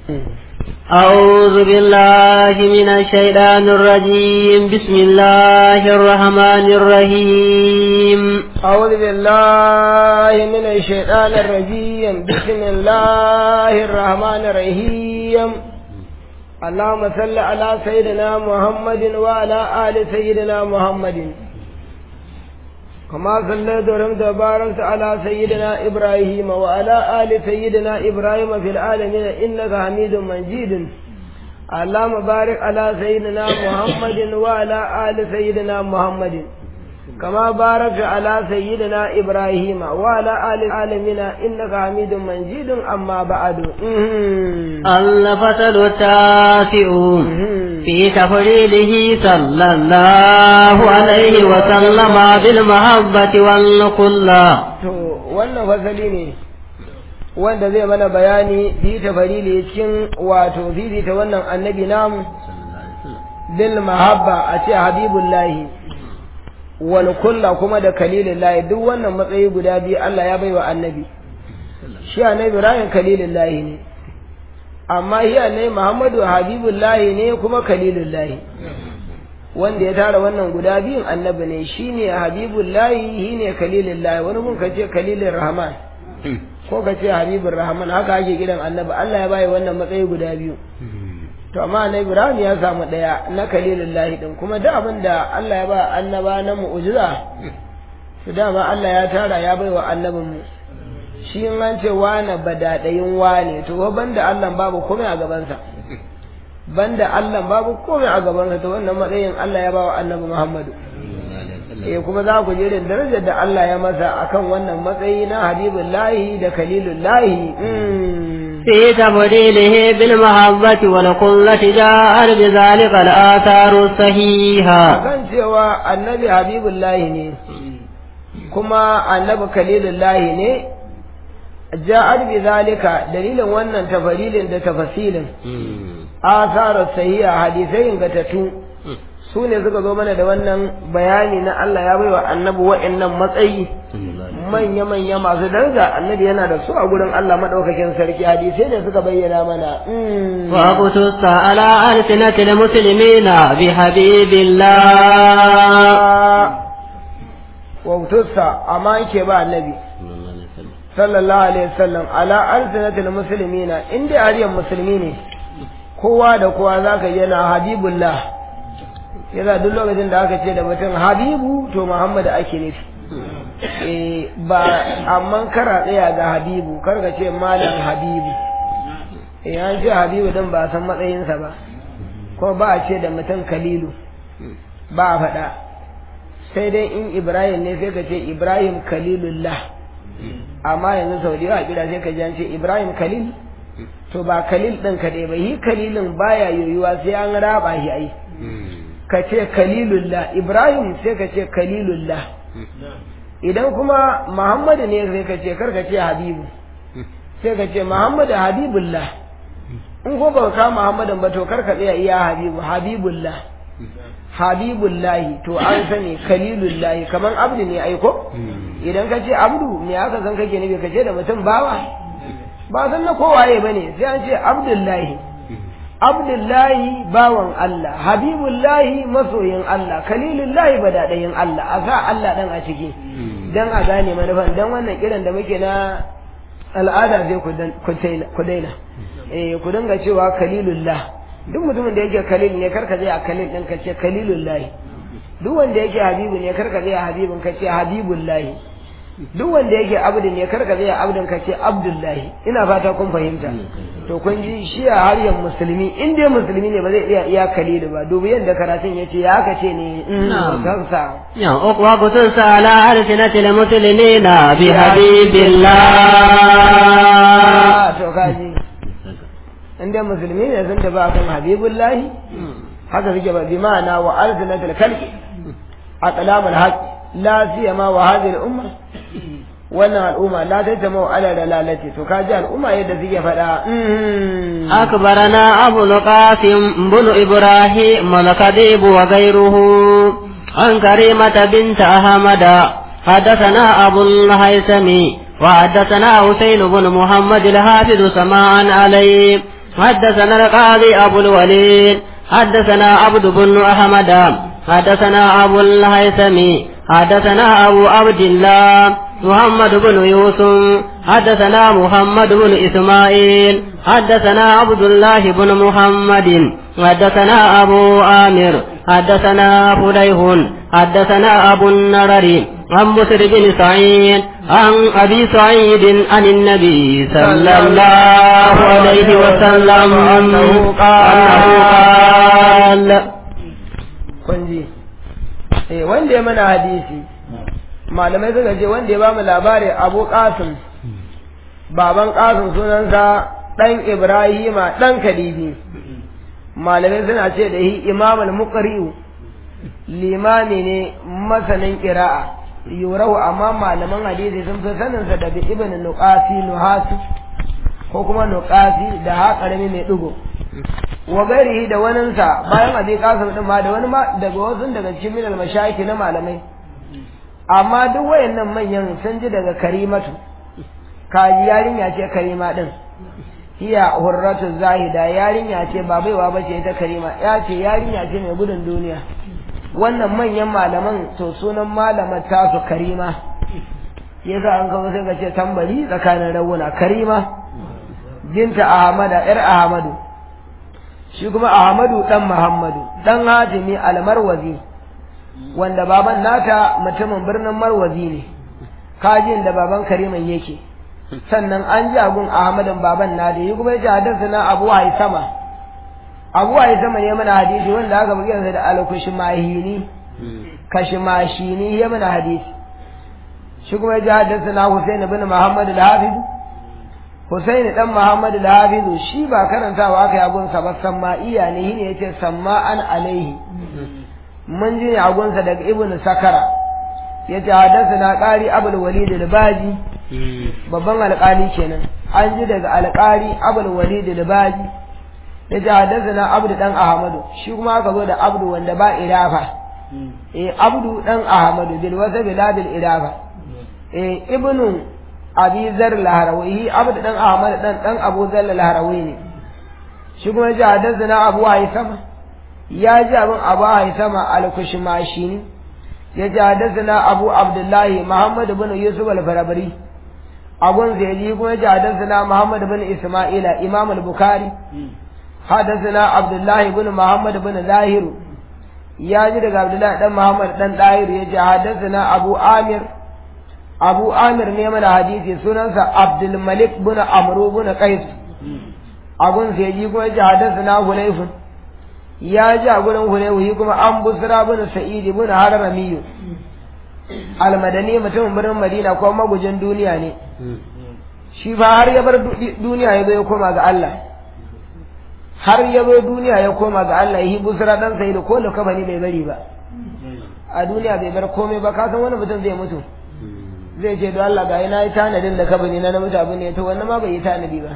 أعوذ بالله من الشيطان الرجيم بسم الله الرحمن الرحيم أعوذ بالله من الشيطان الرجيم بسم الله الرحمن الرحيم اللهم صل على سيدنا محمد وعلى آل سيدنا محمد كما صليت ورحمت وباركت على سيدنا إبراهيم وعلى آل سيدنا إبراهيم في العالمين إنك حميد مجيد اللهم بارك على سيدنا محمد وعلى آل سيدنا محمد كما باركت على سيدنا إبراهيم وعلى آل العالمين إنك حميد مجيد أما بعد الفصل التاسع في تفضيله صلى الله عليه وسلم بالمحبة والقلة wannan fasali ne wanda zai mana bayani fi tafarili cikin wato fifita wannan annabi namu bil mahabba a ce habibullahi wal kulla kuma da kalilullahi duk wannan matsayi guda biyu Allah ya baiwa annabi shi annabi Ibrahim kalilullahi ne amma shi annabi Muhammadu habibullahi ne kuma kalilullahi wanda ya tara wannan guda biyun annabi ne shine habibullahi shine kalilullahi wani mun kace kalilur rahman ko kace habibur rahman haka ake gidan annabi Allah ya bai wannan matsayi guda biyu to amma na Ibrahim ya samu daya na kalilullahi din kuma da abin da Allah ya ba annaba na mu'jiza su dama Allah ya tara ya bai wa annabin mu shi in an ce wane badadayin wane to banda Allah babu komai a gabansa banda Allah babu komai a gabansa to wannan matsayin Allah ya ba wa annabi Muhammadu eh kuma za ku je da darajar da Allah ya masa akan wannan matsayi na habibullahi da kalilullahi في تفضيله بالمحبة والقلة جاء بذلك الآثار الصحيحة kan cewa annabi habibullahi ne kuma annabi kalilullahi ne ja'ar bi zalika dalilin wannan tafarilin da tafasilin asarar sahiha hadisai ingantattu su ne suka zo mana da wannan bayani na Allah ya baiwa annabi wa'annan matsayi manya-manya masu daraja annabi yana da su a gurin Allah madaukakin sarki hadisai ne suka bayyana mana وقتص على ألسنة المسلمين بحبيب الله wautussa amma yake ba annabi sallallahu alaihi wasallam ala alsinatil muslimina inda ariyan musulmi ne kowa da kowa zaka yana habibullah yana duk lokacin da aka ce da mutum habibu to muhammad ake nufi eh ba amma kara tsaya ga habibu kar ka ce malam habibu eh an ce habibu din ba san matsayinsa ba ko ba a ce da mutum kalilu ba a faɗa sai dai in ibrahim ne sai ka ce ibrahim kalilullah amma yanzu sau da yawa kira sai ka ji an ce ibrahim kalil to ba kalil ɗin kaɗai ba yi kalilin baya yoyuwa sai an raba shi ai ka ce kalilullah ibrahim sai ka ce kalilullah idan kuma muhammadu ne sai ka ce kar ka ce habibu sai ka ce muhammadu habibullah in ko ba ka muhammadin ba to kar ka tsaya iya habibu habibullah habibullahi to an sani kalilullahi kaman abdu ne aiko idan ka ce abdu me aka san kake nufi ka ce da mutum bawa ba san na kowaye bane sai an ce abdullahi abdullahi bawan Allah habibullahi masoyin Allah kalilullahi badadayin Allah a sa Allah dan a ciki dan a gane manufan dan wannan kiran da muke na al'ada sai ku daina eh ku dinga cewa kalilullah duk mutumin da yake kalil ne karka zai a kalil din ka ce kalilullahi duk wanda yake habibu ne karka zai a habibun ka ce habibullahi duk wanda yake abdu ne karka zai a abdun ka ce abdullahi ina fata kun fahimta to kun ji shi a haryan musulmi in dai musulmi ne ba zai iya iya kalilu ba dubi yadda karatun yace ya aka ce ne kansa وقتص على ألسنة المسلمين بحبيب الله to kaji in dai musulmi ne sun tafi akan habibullahi haka suke ba bi ma'ana wa alzinatul khalqi aqlamul haqq la siyama wa hadhihi al-umma wannan al'umma la tajma'u ala dalalati to kaji al'umma yadda suke faɗa أخبرنا أبو القاسم بن إبراهيم الكذيب وغيره عن كريمة بنت أحمد حدثنا أبو الهيثم وحدثنا حسين بن محمد الحافظ سماعا عليه حدثنا القاضي أبو الوليد حدثنا عبد بن أحمد حدثنا أبو الهيثم حدثنا أبو عبد الله محمد بن يوسف حدثنا محمد بن إسماعيل حدثنا عبد الله بن محمد حدثنا أبو آمر حدثنا فليح حدثنا أبو النرر عن بسر بن سعيد عن أبي سعيد عن النبي صلى الله عليه وسلم أنه قال قال kunji eh wanda ya mana hadisi malamai suka ce wanda ya ba mu labari abu qasim baban qasim sunansa dan ibrahima dan kadibi malamai suna ce da shi imam al-muqri'u limami ne masanin qira'a yurahu amma malaman hadisi sun fi sanin sa da bi ibn nuqasi nuhasu ko kuma nuqasi da ha karami mai dugo wa gairihi da waninsa bayan abi kasim din ma da wani ma daga wasu daga cikin minal mashayiki na malamai amma duk wayannan manyan sun ji daga karimatu kaji yarinya ce karima din hiya hurratu zahida yarinya ce ba baiwa bace ita karima ya ce yarinya ce mai gudun duniya wannan manyan malaman to sunan malamar tasu karima yasa an kawo sai ka ce tambari tsakanin rawuna karima binta ahmada yar ahmadu shi kuma ahmadu dan muhammadu dan hatimi almarwazi wanda baban nata mutumin birnin marwazi ne kajin da baban kariman yake sannan an ji agun ahmadin baban na da yi kuma yace hadarsa na abu haisama abu haisama ne mana hadisi wanda aka bugi yansa da alkushmahini kashmashini ya mana hadisi shi kuma yace hadarsa na husain ibn muhammad al-hafiz husain dan muhammad al-hafiz shi ba karantawa aka yi agun sa ba samma'iya ne shine yace samma'an alaihi mun ji agunsa daga ibn sakara yace hadarsa na qari abul walid al-baji babban alƙali kenan an ji daga alƙali abul walid al-baji ya ji hadasana abdu dan ahmadu shi kuma aka zo da abdu wanda ba irafa eh abdu dan ahmadu bil wasa biladil irafa eh ibnu abi zar laharawi abdu dan ahmadu dan dan abu zar laharawi ne shi kuma ya ji hadasana abu haisama ya ji abin abu haisama al-kushmashini ya ji hadasana abu abdullahi muhammad bin yusuf al-farabari abun zaidi kuma ji hadasana Muhammad bin Isma'ila Imam al-Bukhari hadasana Abdullah ibn Muhammad bin Zahir ya ji daga Abdullah dan Muhammad dan Zahir ya ji hadasana Abu Amir Abu Amir ne mana hadisi sunansa Abdul Malik bin Amr bin Qais abun zaidi kuma ji hadasana Hulayf ya ji a gurin Hulayf kuma an Busra bin Sa'id bin Haramiyu almadani mutumin birnin madina ko magujin duniya ne shi fa har ya bar duniya ya zo ya koma ga Allah har ya zo duniya ya koma ga Allah yi busra dan sai da ko kabani bai bari ba a duniya bai bar komai ba ka san wani mutum zai mutu zai ce don Allah ga ina yi tanadin da kabani na mutu abin ne to wannan ma bai yi tanadi ba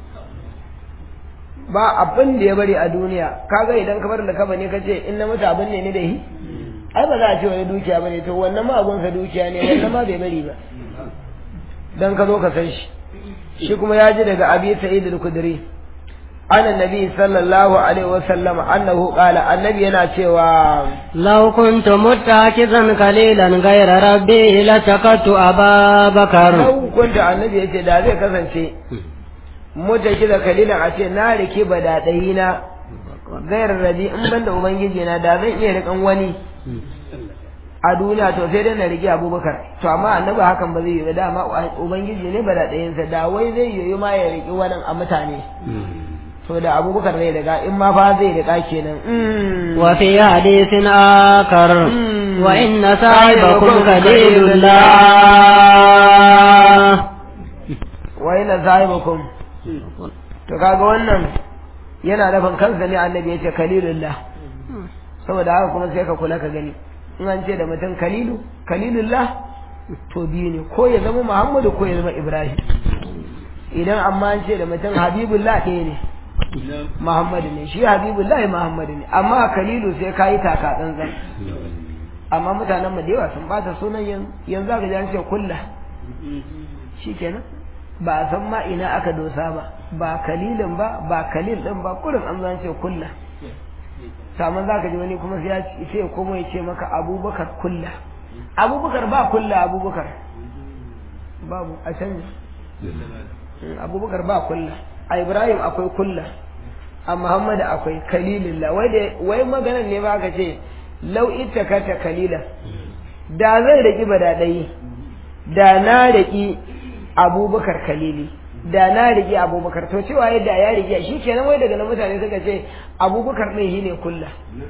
ba abin da ya bari a duniya kaga idan ka bar da kabani ka ce in na mutu abin ne ni da yi ai ba za a ce wani dukiya ba ne to wannan ma agunsa dukiya ne wannan ma bai bari ba dan ka zo ka san shi shi kuma ya ji daga abi sa'id al-khudri ana nabi sallallahu alaihi wasallam annahu qala annabi yana cewa law kuntu muttakizan qalilan ghayra rabbi la takatu ababakar law kuntu annabi yace da zai kasance mutakiza kalilan a ce na rike badadai na gairar rabi in banda ubangiji na da zan iya rikan wani a duniya to sai dai na rige abubakar to amma annabi hakan ba zai yi ba dama ubangiji ne ba da ɗayansa da wai zai yi ma ya riki wani a mutane to da abubakar zai riga in ma fa zai riga kenan wa fi hadisin akar wa inna sahibakum qalilullah wa inna sahibakum to kaga wannan yana nufin kansa ne annabi yace kalilullah saboda haka kuma sai ka kula ka gani in an ce da mutum kalilu kalilullah to biyu ne ko ya zama muhammadu ko ya zama ibrahim idan amma an ce da mutum habibullah ɗaya ne muhammadu ne shi habibullah muhammadu ne amma kalilu sai ka yi taka tsantsan amma mutanen mu da yawa sun bata sunan yanzu aka ji an ce kulla shi kenan ba a san ma ina aka dosa ba ba kalilin ba ba kalil din ba kurin an zan ce kulla saman za ka ji wani kuma sai ya ce sai kuma ya ce maka abubakar kulla abubakar ba kulla abubakar babu a canji abubakar ba kulla a ibrahim akwai kulla a muhammadu akwai kalilillah wai da wai maganan ne ba ka ce lau ita kata kalila da zai raki badaɗayi da na raki abubakar kalili da na rigi abubakar to cewa yadda ya rigi shi kenan wai daga nan mutane suka ce abubakar ɗin shi ne kulla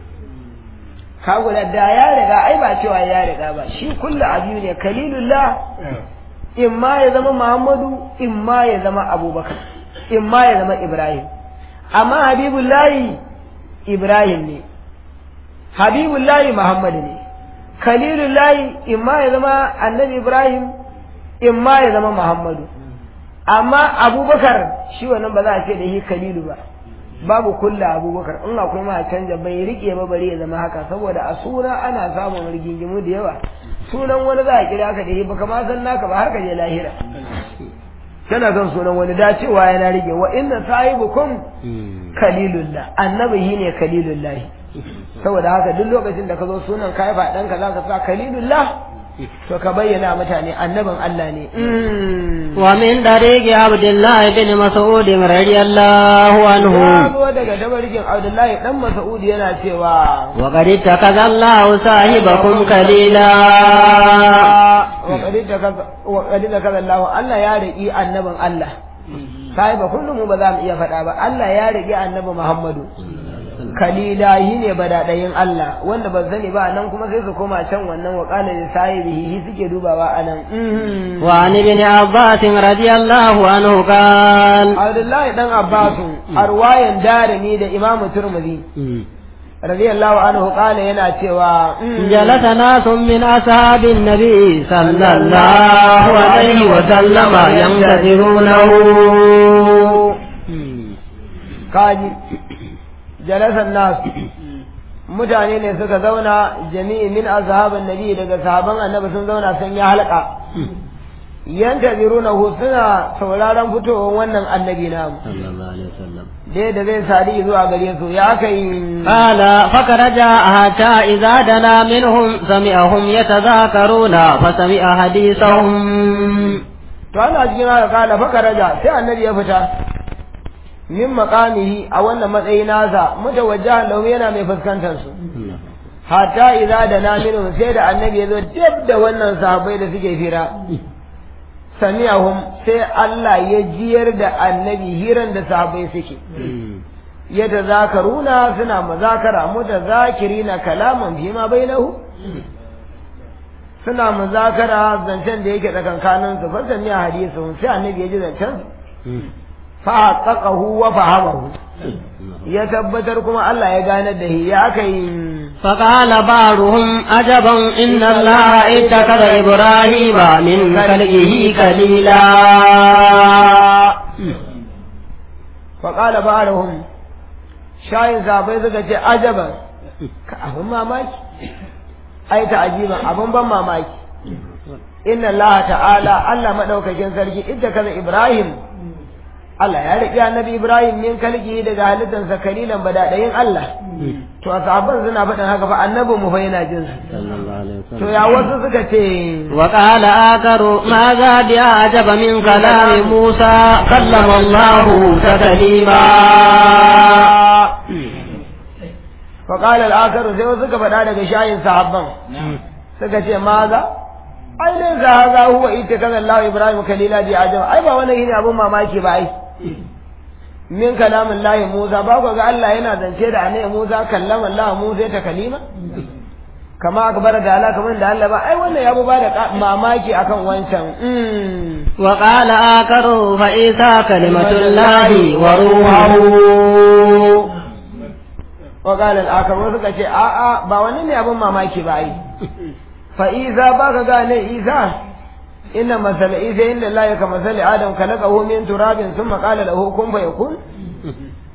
ka guda da ya riga ai ba cewa ya riga ba shi kulla abu ne kalilullah in ma ya zama muhammadu in ma ya zama abubakar in ma ya zama ibrahim amma habibullahi ibrahim ne habibullahi muhammadu ne khalilullahi in ma ya zama annabi ibrahim in ma ya zama muhammadu amma abubakar shi wannan ba za a ce da shi khalilu ba babu kulla abubakar in akwai ma canja bai rike ba bare ya zama haka saboda a suna ana samun rigingimu da yawa sunan wani za a kira ka da shi baka ma san naka ba har ka je lahira kana son sunan wani da cewa yana rige wa inna sahibukum kalilullah annabi shi ne kalilullahi saboda haka duk lokacin da ka zo sunan kai fa ɗanka za ka sa kalilullah to ka bayyana mutane annabin Allah ne wa min dariqi abdullah ibn mas'ud radiyallahu anhu ya zo daga dabarkin abdullahi dan mas'ud yana cewa wa qad takaza Allah sahibakum kalila wa qad takaza wa qad takaza Allah Allah ya riki annabin Allah sahiba kullum mu ba za mu iya faɗa ba Allah ya riki annabi Muhammadu kalila shi ne badaɗayin Allah wanda ba sani ba nan kuma sai su koma can wannan wa qala li sahibihi suke dubawa anan wa an ibn abbas radiyallahu anhu qal Abdullahi dan Abbas arwayan darimi da Imam Turmudi radiyallahu anhu qala yana cewa جلس ناس من أصحاب النبي صلى الله عليه وسلم ينتظرونه kaji jalasan nasu mutane ne suka zauna jami'i min azhaban nabi daga sahaban annabi sun zauna sun yi halka yantaziruna hu suna sauraron fitowar wannan annabi namu dai da zai sadi zuwa gare su ya kai قال فخرج حتى إذا دنا منهم سمعهم يتذاكرون فسمع حديثهم to ana cikin haka kala fakaraja sai annabi ya fita min maqamihi a wannan matsayi nasa mutawajjahan lahu yana mai fuskantar su hatta idza da naminu sai da annabi ya zo dab da wannan sahabbai da suke fira samiyahum sai Allah ya jiyar da annabi hiran da sahabbai suke ya tazakaruna suna mazakara mutazakirina kalaman bima bainahu suna muzakara zancen da yake tsakankanin su fa samiya hadisu sai annabi ya ji zancen fa haqqaqahu wa fahamahu ya tabbatar kuma Allah ya ganar da shi ya kai فقال بعضهم عجبا إن الله اتخذ إبراهيم من خلقه خليلا faƙala ba'arahum shayin sabai suka ce ajaban ka abin mamaki ai ta ajiban abin ban mamaki inna Allah ta'ala Allah madaukakin sarki idda kaza Ibrahim Allah ya riƙe annabi Ibrahim min kalki daga halittansa kalilan badadayin Allah to sahabban suna faɗin haka fa annabi mu fa yana jin su to ya wasu suka ce وقال آخر ماذا بأعجب من كلام موسى كلم الله تكليما فقال الآخر sai wasu suka faɗa daga shayin sahabban suka ce maza ai dai za haza huwa ita kan Allah Ibrahim kalila bi ajab ai ba wannan shine abun mamaki ba ai min kalamin Allah Musa ba ku ga Allah yana zance da annabi Musa kallama Allah Musa ta kalima kama akbar da Allah kamar da Allah ba ai wannan ya ba da mamaki akan wancan وقال آخر فإذا كلمة الله وروحه wa qala al-akhar wasu suka ce a a ba wannan ne abun mamaki ba ai fa iza ba ka gane isa inna masala isa inda Allah ka masali adam khalaqahu min turabin thumma qala lahu kun fayakun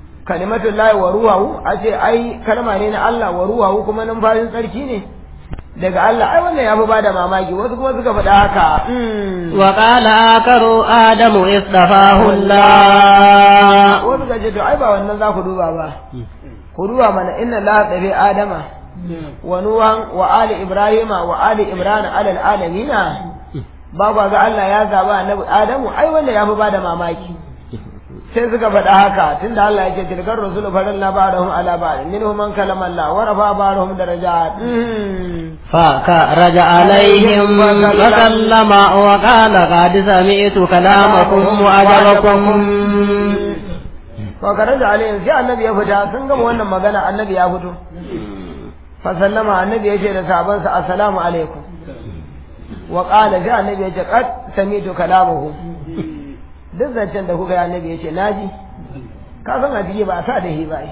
kalimatu Allah wa ruhahu ace ai kalma ne na Allah wa ruhahu kuma numfashin tsarki ne daga Allah ai wannan ya fi bada mamaki wasu kuma suka faɗa haka وقال آخر آدم اصطفاه الله wasu ka ce to ai ba wannan za ku duba ba ku duba mana inna Allah tsafe Adama wa Nuhan wa ali Ibrahima wa ali Imran alal alamina ba kwa ga Allah ya zaba annabi Adamu ai wannan ya fi bada mamaki sai suka faɗa haka tunda Allah yake tilkar rusulu faralla ba'dahum ala ba'd minhum man kalama Allah wa rafa ba'dahum darajat فخرج عليهم فكلم وقال قد سمعت كلامكم وأجبكم fa karaja alayhim sai annabi ya fita sun gama wannan magana annabi ya fito fa sallama annabi ya ce da sahabansa assalamu alaikum wa qala sai annabi ya ce qad sami'tu kalamahu duk zancen da kuka yi annabi ya ce naji ka san a ciki ba a sa da hi ba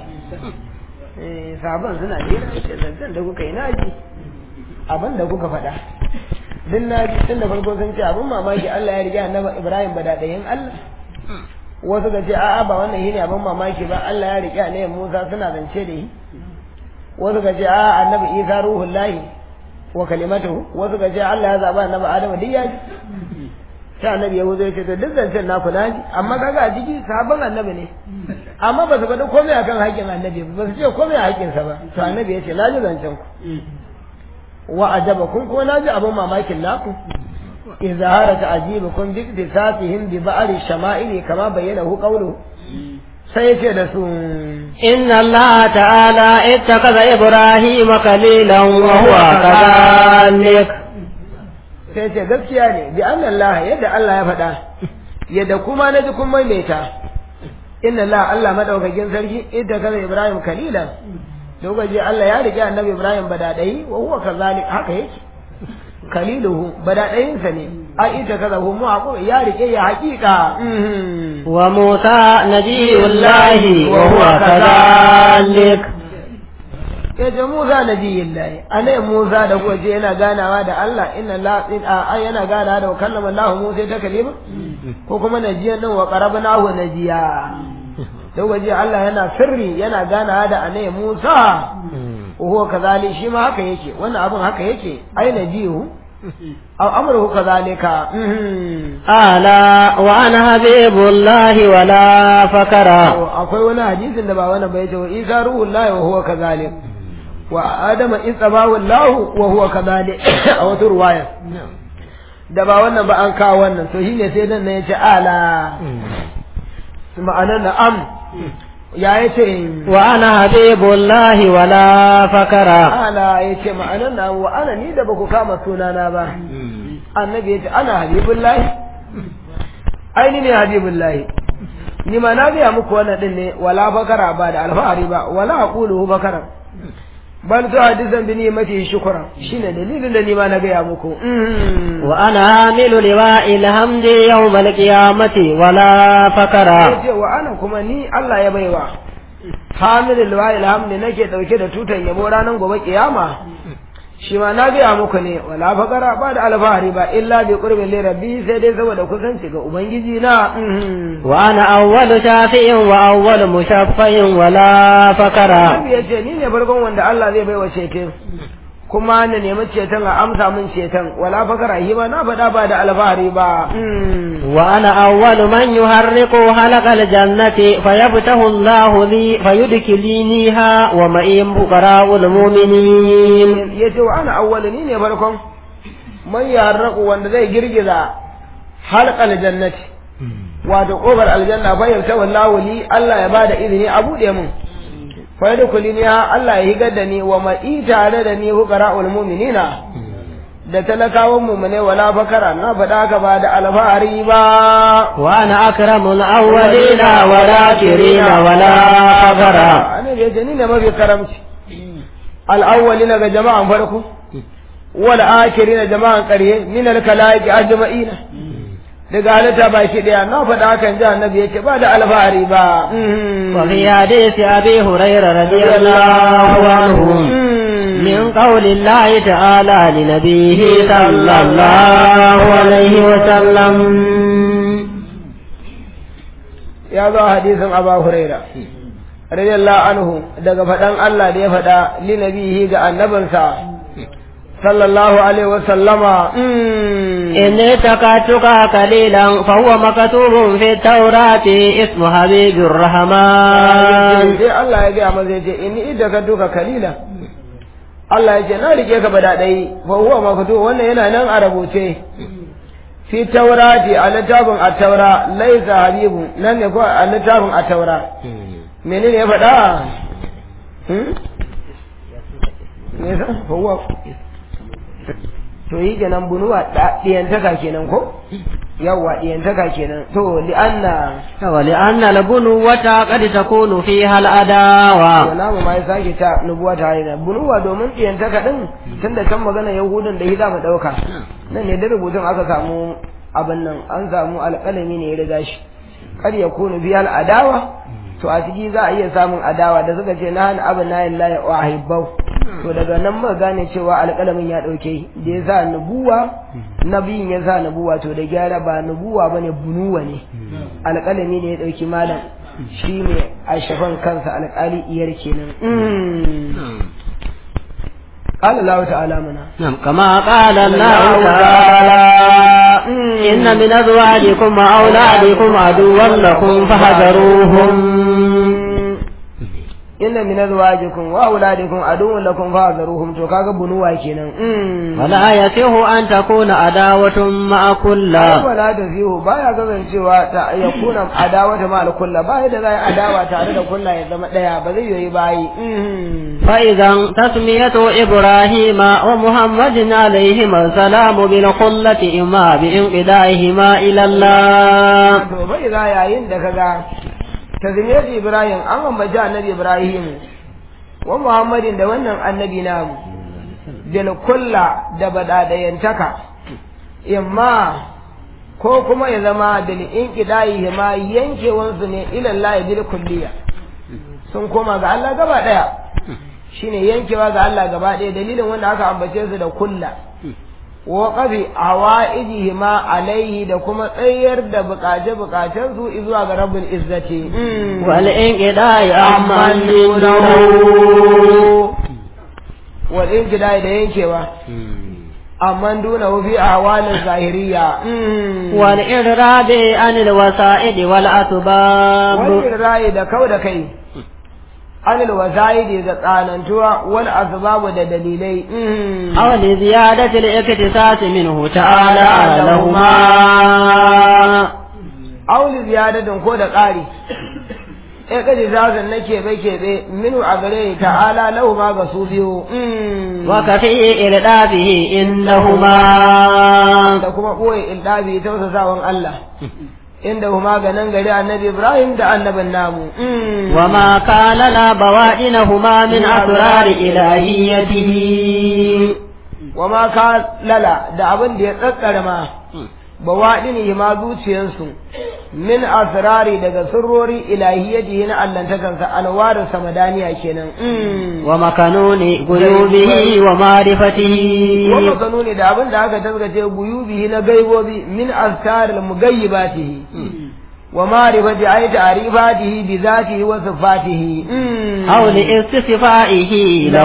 eh sahaban suna hira ce zancen da kuka yi naji abin da kuka faɗa duk naji tun da farko sun ce abin mamaki Allah ya riga annabi Ibrahim badadayin Allah wasu ga ce a'a ba wannan shine abin mamaki ba Allah ya riƙe annabi Musa suna zance da shi wasu ga ce a'a annabi Isa ruhul lahi wa kalimatuhu wasu ga ce Allah ya zaba annabi Adamu duk ya ji sai annabi ya wuzo ya ce to duk zancen naku na ji amma kaga a ciki sabon annabi ne amma ba su faɗi komai akan haƙƙin annabi ba su ce komai a haƙƙinsa ba to annabi ya ce na ji zancen ku wa ajabakum kuma na ji abin mamakin naku إظهار تعجيبكم باكتسافهم ببعض الشمائل كما بينه قوله سيكدسون إن الله تعالى اتخذ إبراهيم خليلا وهو كذلك sai ce gaskiya ne bi anna Allah yadda Allah ya faɗa yadda kuma na ji kun maimaita inna Allah Allah madaukakin sarki idda kaza Ibrahim kalilan lokaci Allah ya rike annabi Ibrahim badadai wa huwa kazalik haka yake kaliluhu badaɗayinsa ne a ita kaza hu mu ya rike ya haƙiƙa wa Musa nabiyullahi wa huwa kadhalik ya ce Musa nabiyullahi anai Musa da kuwa ce yana ganawa da Allah inna la a yana ganawa da kallama Allah Musa ta kalima ko kuma najiyan nan wa qarabnahu najiya da waje Allah yana sirri yana ganawa da anai Musa وهو كذلك شي ما haka yake wannan abin haka yake aina jihu aw amruhu kadhalika ala wa ana habibullahi wala fakara akwai wani hadisin da ba wannan bai ce wa isa ruhullahi wa huwa kadhalik wa adama isabahu Allah wa huwa kadhalik a wata ruwaya da ba wannan ba an kawo wannan to shine sai dan ne ya ce ala ma'anar na'am ya yi ce wa ana habibullahi wala fakara ala ya ce ma'anar na wa ana ni da baku kama sunana ba annabi ya ce ana habibullahi aini ne habibullahi ni ma na biya muku wannan din ne wala fakara ba da alfahari ba wala aqulu fakara bal to hadisan bi ni'mati shukran shine dalilin da ni ma na gaya muku wa ana amilu liwa'il hamdi yawm al-qiyamati wala fakara yace wa ana kuma ni Allah ya baiwa hamilul liwa'il hamdi nake dauke da tutan yabo ranar gobe kiyama shi ma na gaya muku ne wala fakara ba da alfahari ba illa bi qurbin li rabbi sai dai saboda kusanci ga ubangiji na wa ana awwalu shafi'in wa awwalu mushaffa'in wala fakara Annabi ya ce ni ne farkon wanda Allah zai baiwa ceton kuma na nemi ceton a amsa min ceton wala fakara shi ba na faɗa ba da alfahari ba wa ana awwalu man yuharriqu halaqal jannati fayabtahu Allahu li fayudkhiliniha wa ma'in fuqara'ul mu'minin ya ce wa ana awwalu ni ne farkon man yarraku wanda zai girgiza halqal jannati wato kofar aljanna fa yabta wallahu li Allah ya bada izini a bude mun fa yadkhuluni Allah ya higar da ni wa ma'i tare da ni fuqara'ul mu'minina da talakawan mu'mine wala fakara na faɗa ka ba da alfahari ba wa ana akramul awwalina wala akhirina wala fakara annabi ya ce ni ne mafi karamci al-awwalina ga jama'an farko wal akhirina jama'an ƙarye min al-kalaiki ajma'ina daga halitta baki daya na faɗa hakan ji annabi yake ba da alfahari ba wa fi hadisi abi hurairah radiyallahu anhu min qawli Allah ta'ala li nabiyhi sallallahu alaihi wa sallam ya zo hadisin Abu Huraira radiyallahu anhu daga faɗan Allah da ya faɗa li nabihi ga annabinsa sallallahu alaihi wa sallama إن اتقتك قليلا فهو مكتوب في التوراة اسم حبيب الرحمن sai Allah ya gaya masa yace in idda ka duka kalila Allah ya ce na rike ka bada dai fa huwa maktu wannan yana nan a rubuce fi taurati a littafin at-taura laisa habibu nan ne ko a littafin at-taura menene ya faɗa hmm me sa fa huwa to yi kenan bunuwa ɗiyantaka kenan ko yawwa ɗiyantaka kenan to li'anna ولأن البنوة قد تكون فيها الأداوة wala mu ma ya sake ta nubuwa ta haina bunuwa domin ɗiyantaka ɗin tun da can magana yahudan da hida mu ɗauka nan ne da rubutun aka samu abin nan an samu alƙalami ne ya riga shi kar ya kunu biya al'adawa to a ciki za a iya samun adawa da suka ce na hana abin na yin laye wa hibbau to daga nan muka gane cewa alƙalamin ya ɗauke da ya sa nubuwa nabiyin ya sa nubuwa to da gyara ba nubuwa bane bunuwa ne alƙalami ne ya ɗauki malam shi ne a shafan kansa alƙali iyar kenan قال الله تعالى منا نعم كما قال الله تعالى إن من أزواجكم وأولادكم عدوا لكم فاحذروهم inna min azwajikum wa auladikum aduwwun lakum fahzaruhum to kaga bunuwa kenan ولا يصح أن تكون عداوة مع كل wala da zihu baya kasancewa ta ya kuna adawata ma kulla baya da zai adawa tare da kulla ya zama daya ba zai yoyi bayi فإذا تسمية إبراهيم ومحمد عليهما السلام بالخلة إما بانقدائهما إلى الله to bai za yayin da kaga tazmiyar ibrahim an ambaci annabi ibrahim wa muhammadin da wannan annabi namu bil kulla da badadayantaka imma ko kuma ya zama bil inqidai ma yankewansu ne ila Allah bil kulliya sun koma ga Allah gaba daya shine yankewa ga Allah gaba daya dalilin wanda aka ambace su da kulla wa qabi hawaijihima alaihi da kuma tsayar da bukace bukacen su zuwa ga rabbul izzati والانقضاء عمن duna wal inqidai da yankewa amman duna fi ahwalin zahiriya والإعراض عن الوسائد والأسباب wani rayi da kau da kai anil wasaidi da tsanantuwa wal asbabu da dalilai أو لزيادة الاكتساس منه تعالى لهما auli ziyadatin ko da ƙari e kaji zazan na keɓe keɓe minu a gare ta'ala lahu ma ga su biyu وكفي إردافه إنهما da kuma ɓoye ildabi tausasawan Allah inda huma ga nan gari annabi Ibrahim da annabin namu وما كان لا بوائنهما من أسرار إلهيته wa ma ka lala da abin da ya tsakkara ma ba waɗini ma zuciyansu min asrari daga sirrori ilahiyyati na allantakansa anwarin samadaniya kenan ومكنون قلوبه ومعرفته wanda kanu ne da abin da aka taskace guyubihi na gaibobi min askaril mugayyibatihi wa ma'rifati ay ta'rifatihi bi zatihi wa sifatihi أو لاستفائه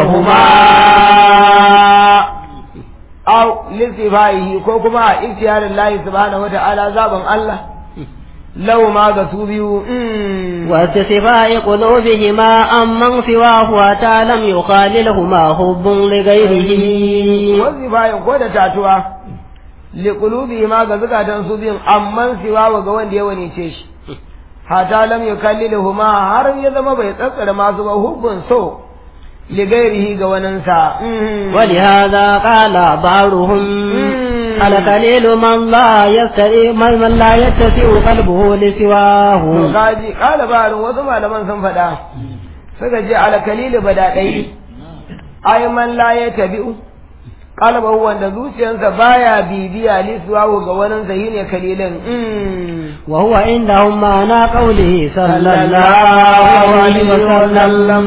لهما aw listifaihi ko kuma a ikhtiyarin lahi subhanahu wa ta'ala zaban Allah lau ma ga su biyu واستفاء قلوبهما عمن سواه أتى لم يخاللهما حب لغيره wazifayin ko da tatuwa liqulubi ma ga zukatan su biyun amman siwa ga wanda ya wanice shi hata lam yukalliluhuma har ya zama bai tsatsara masu ba hubbun so ligairihi ga waninsa ولهذا قال بعضهم القليل من لا يستطيع من من لا يتسع قلبه to لسواه kaji kala barin wasu malaman sun faɗa suka je ala kalilu bada ɗai ai man la ya tabi'u qalbahu wanda zuciyarsa baya bibiya lisuwahu ga waninsa shine kalilin وهو عندهم معنى قوله صلى الله عليه وسلم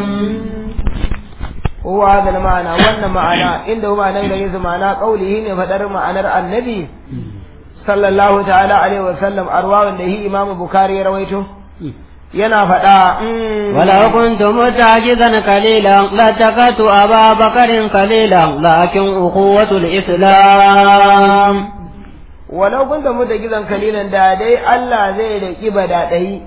هو هذا المعنى wannan ma'ana inda huwa nan gare su ma'ana qaulihi ne fadar ma'anar annabi sallallahu ta'ala alaihi wa sallam arwawan da hi imamu bukhari ya rawaito yana faɗa mm, ولو كنت متعجزا قليلا لاتخذت أبا بكر قليلا لكن أخوة الإسلام walau kun da muta gizan kalilan da dai Allah zai riki badaɗai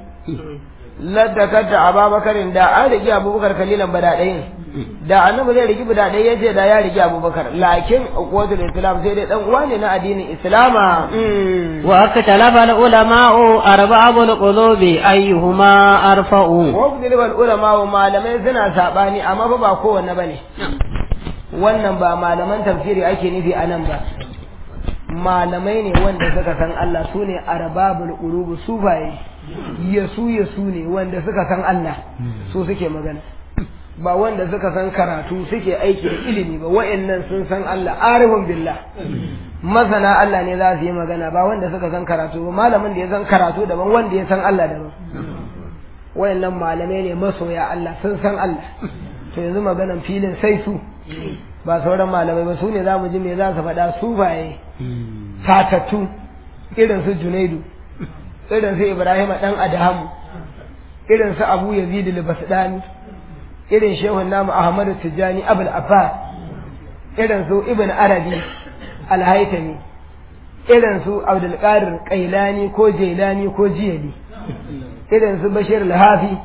ladakata ababakarin da an riki abubakar kalilan badaɗayin da annabi zai riki badaɗai ya ce da ya riki abubakar lakin ukwatul islam sai dai dan uwa ne na addinin islama mm. واختلف العلماء أرباب القلوب أيهما أرفع wabdil bal ulama wa malamai suna sabani amma fa ba kowanne bane wannan ba malaman tafsiri ake nufi a nan ba malamai ne wanda suka san Allah su ne arbabul qulub sufaye yasu yasu ne wanda suka san Allah su suke magana ba wanda suka san karatu suke aiki da ilimi ba wa'annan sun san Allah arifun billah masana Allah ne za su yi magana ba wanda suka san karatu ba malamin da ya san karatu daban wanda ya san Allah daban wayannan malamai ne masoya Allah sun san Allah to yanzu maganan filin sai su ba sauran malamai ba su ne za mu ji me za su faɗa su baye satattu irin su junaidu irin su ibrahim dan adamu irin su abu yazid al-basdani irin shehun namu ahmad tijani abul abbas irin su ibn arabi al-haytami irin su abdul qadir qailani ko jailani ko jiyali irin su bashir al-hafi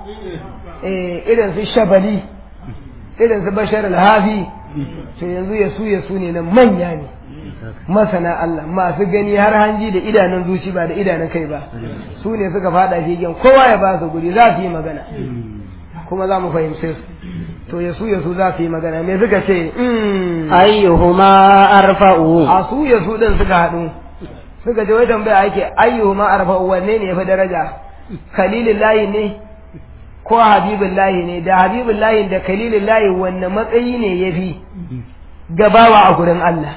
eh irin su shabali irin su bashir al-hafi to yanzu ya su ya su ne nan manya ne masana Allah masu gani har hanji da idanun zuci ba da idanun kai ba su ne suka fada figen kowa ya ba su guri za su yi magana kuma za mu fahimce su to ya su ya su za su yi magana me suka ce mm, أيهما أرفع a su ya su din suka haɗu suka ce wai tambaya ake ayyuhuma arfa wanne ne ya fi daraja kalilullahi ne ko habibullahi ne da habibullahi da kalilullahi wanne matsayi ne ya fi gabawa a gurin Allah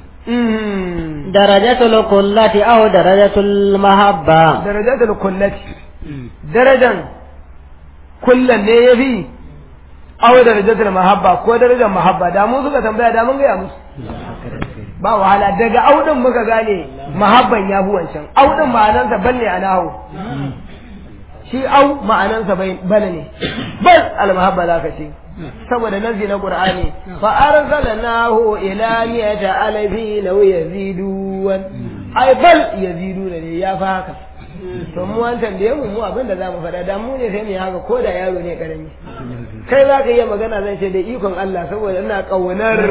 Mm. درجة القلة أو درجة المحبة darajatul kullati darajan kullan ne ya fi aw darajatul mahabba ko darajar mahabba da mu suka tambaya da mun gaya musu ba wahala daga audin muka gane mahabban ya fi wancan audin ma'anansa bal ne a nahu shi au ma'anansa bal ne bal al mahabba za ka ce saboda nazi na qur'ani fa arsalnahu ila miyata alfi law yazidun ai bal yaziduna ne ya fa haka to mu an tambaye mu mu abin da za mu faɗa da mu ne sai mu yi haka ko da yaro ne karami kai za ka iya magana zan ce da ikon Allah saboda ina ƙaunar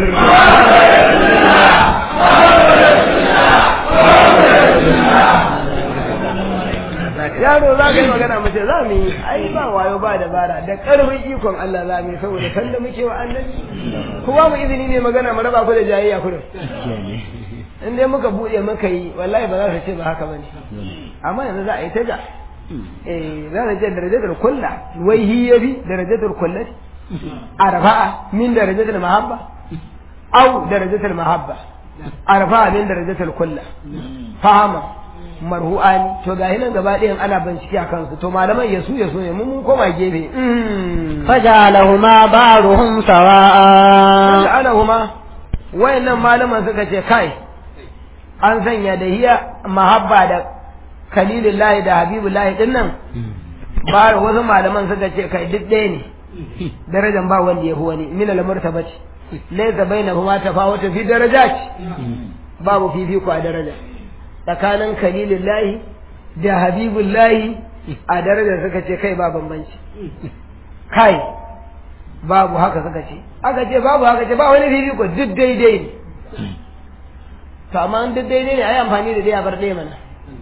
yaro za ka yi magana mace za mu yi ai ba wayo ba dabara da ƙarfin ikon Allah za mu yi saboda san da muke wa annabi ku ba mu izini ne magana mu raba ku da jayayya kurin in dai muka buɗe muka yi wallahi ba za su ce ba haka bane amma yanzu za a yi ta ja eh za ta ce darajatul kulla wai hi yafi darajatul kullati arfa'a min darajatul mahabba aw darajatul mahabba arfa'a min darajatul kulla fahama marhu'ani to ga nan gaba ɗayan ana bincike a kansu to malaman yasu yasu ne mun koma gefe فجعلهما بعضهم سواء ana huma wayannan malaman suka ce kai an sanya da hiya mahabba da kalilullahi da habibullahi din nan ba wasu malaman suka ce kai duk ɗaya ne darajan ba wanda ya fi wani min al-martabati laysa bainahuma tafawutu fi darajat babu fifiko a daraja tsakanin kalilullahi da habibullahi a darajar suka ce kai ba bambanci kai babu haka suka ce aka ce babu haka ce ba wani fifiko duk daidai ne to amma duk daidai ne a yi amfani da ɗaya bar ɗaya mana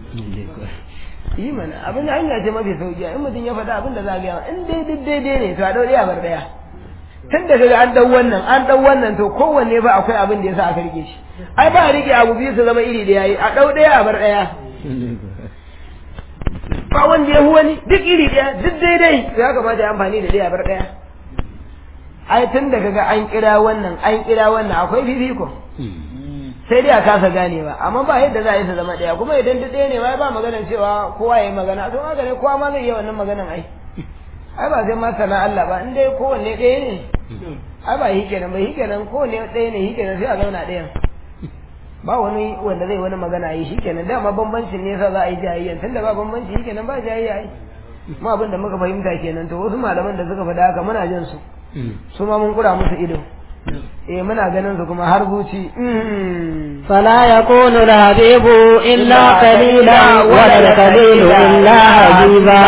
yi mana abin da hanya ce mafi sauki in mutum ya faɗa abin da za a gaya in dai duk daidai ne to a ɗau ɗaya bar ɗaya tun da kaga an ɗau wannan an ɗau wannan to kowanne ba akwai abin da ya sa aka rike shi ai ba a rike abu biyu su zama iri ɗaya yi a ɗau ɗaya a bar ɗaya ba wanda ya wani duk iri ɗaya duk daidai ya kamata ya amfani da ɗaya bar ɗaya ai tun da kaga an kira wannan an kira wannan akwai fifiko sai dai a kasa ganewa amma ba yadda za a yi su zama ɗaya kuma idan duk ɗaya ne ma ba maganar cewa kowa ya yi magana to haka ne kowa ma zai iya wannan maganan ai ai ba sai ma sana Allah ba in dai kowanne ɗaya ne ai ba shi kenan ba shi kenan kowanne ɗaya ne shi kenan sai a zauna ɗayan ba wani wanda zai wani magana yi shikenan dama bambancin ne yasa za a yi jayayya tunda ba bambanci shikenan ba jayayya ai mu abin da muka fahimta kenan to wasu malaman da suka faɗa haka muna jin su su ma mun kura musu ido eh muna ganin su kuma har zuci فلا يكون الحبيب إلا قليلا ولا القليل إلا حبيبا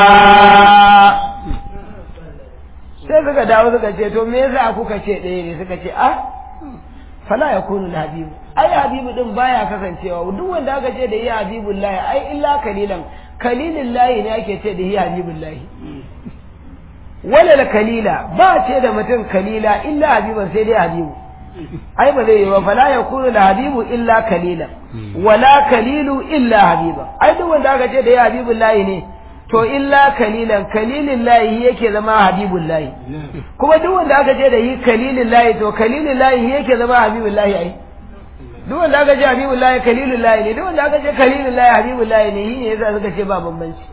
sai suka dawo suka ce to me yasa kuka ce ɗaya ne suka ce ah fala ya kunu habibu ai habibu din baya kasancewa duk wanda aka ce da yi habibullahi ai illa kalilan kalilin lahi ne ake ce da yi habibullahi walal kalila ba ce da mutum kalila illa habiban sai dai habibu ai ba zai yi ba fala ya kunu da habibu illa kalilan wala kalilu illa habiba ai duk wanda aka ce da yi habibullahi ne to illa kalilan kalilin lahi yake zama habibun lahi kuma duk wanda aka ce da yi kalilin lahi to kalilin lahi yake zama habibun lahi ai duk wanda aka ce habibun lahi kalilin lahi ne duk wanda aka ce kalilin lahi habibun lahi ne yi ne yasa suka ce ba bambanci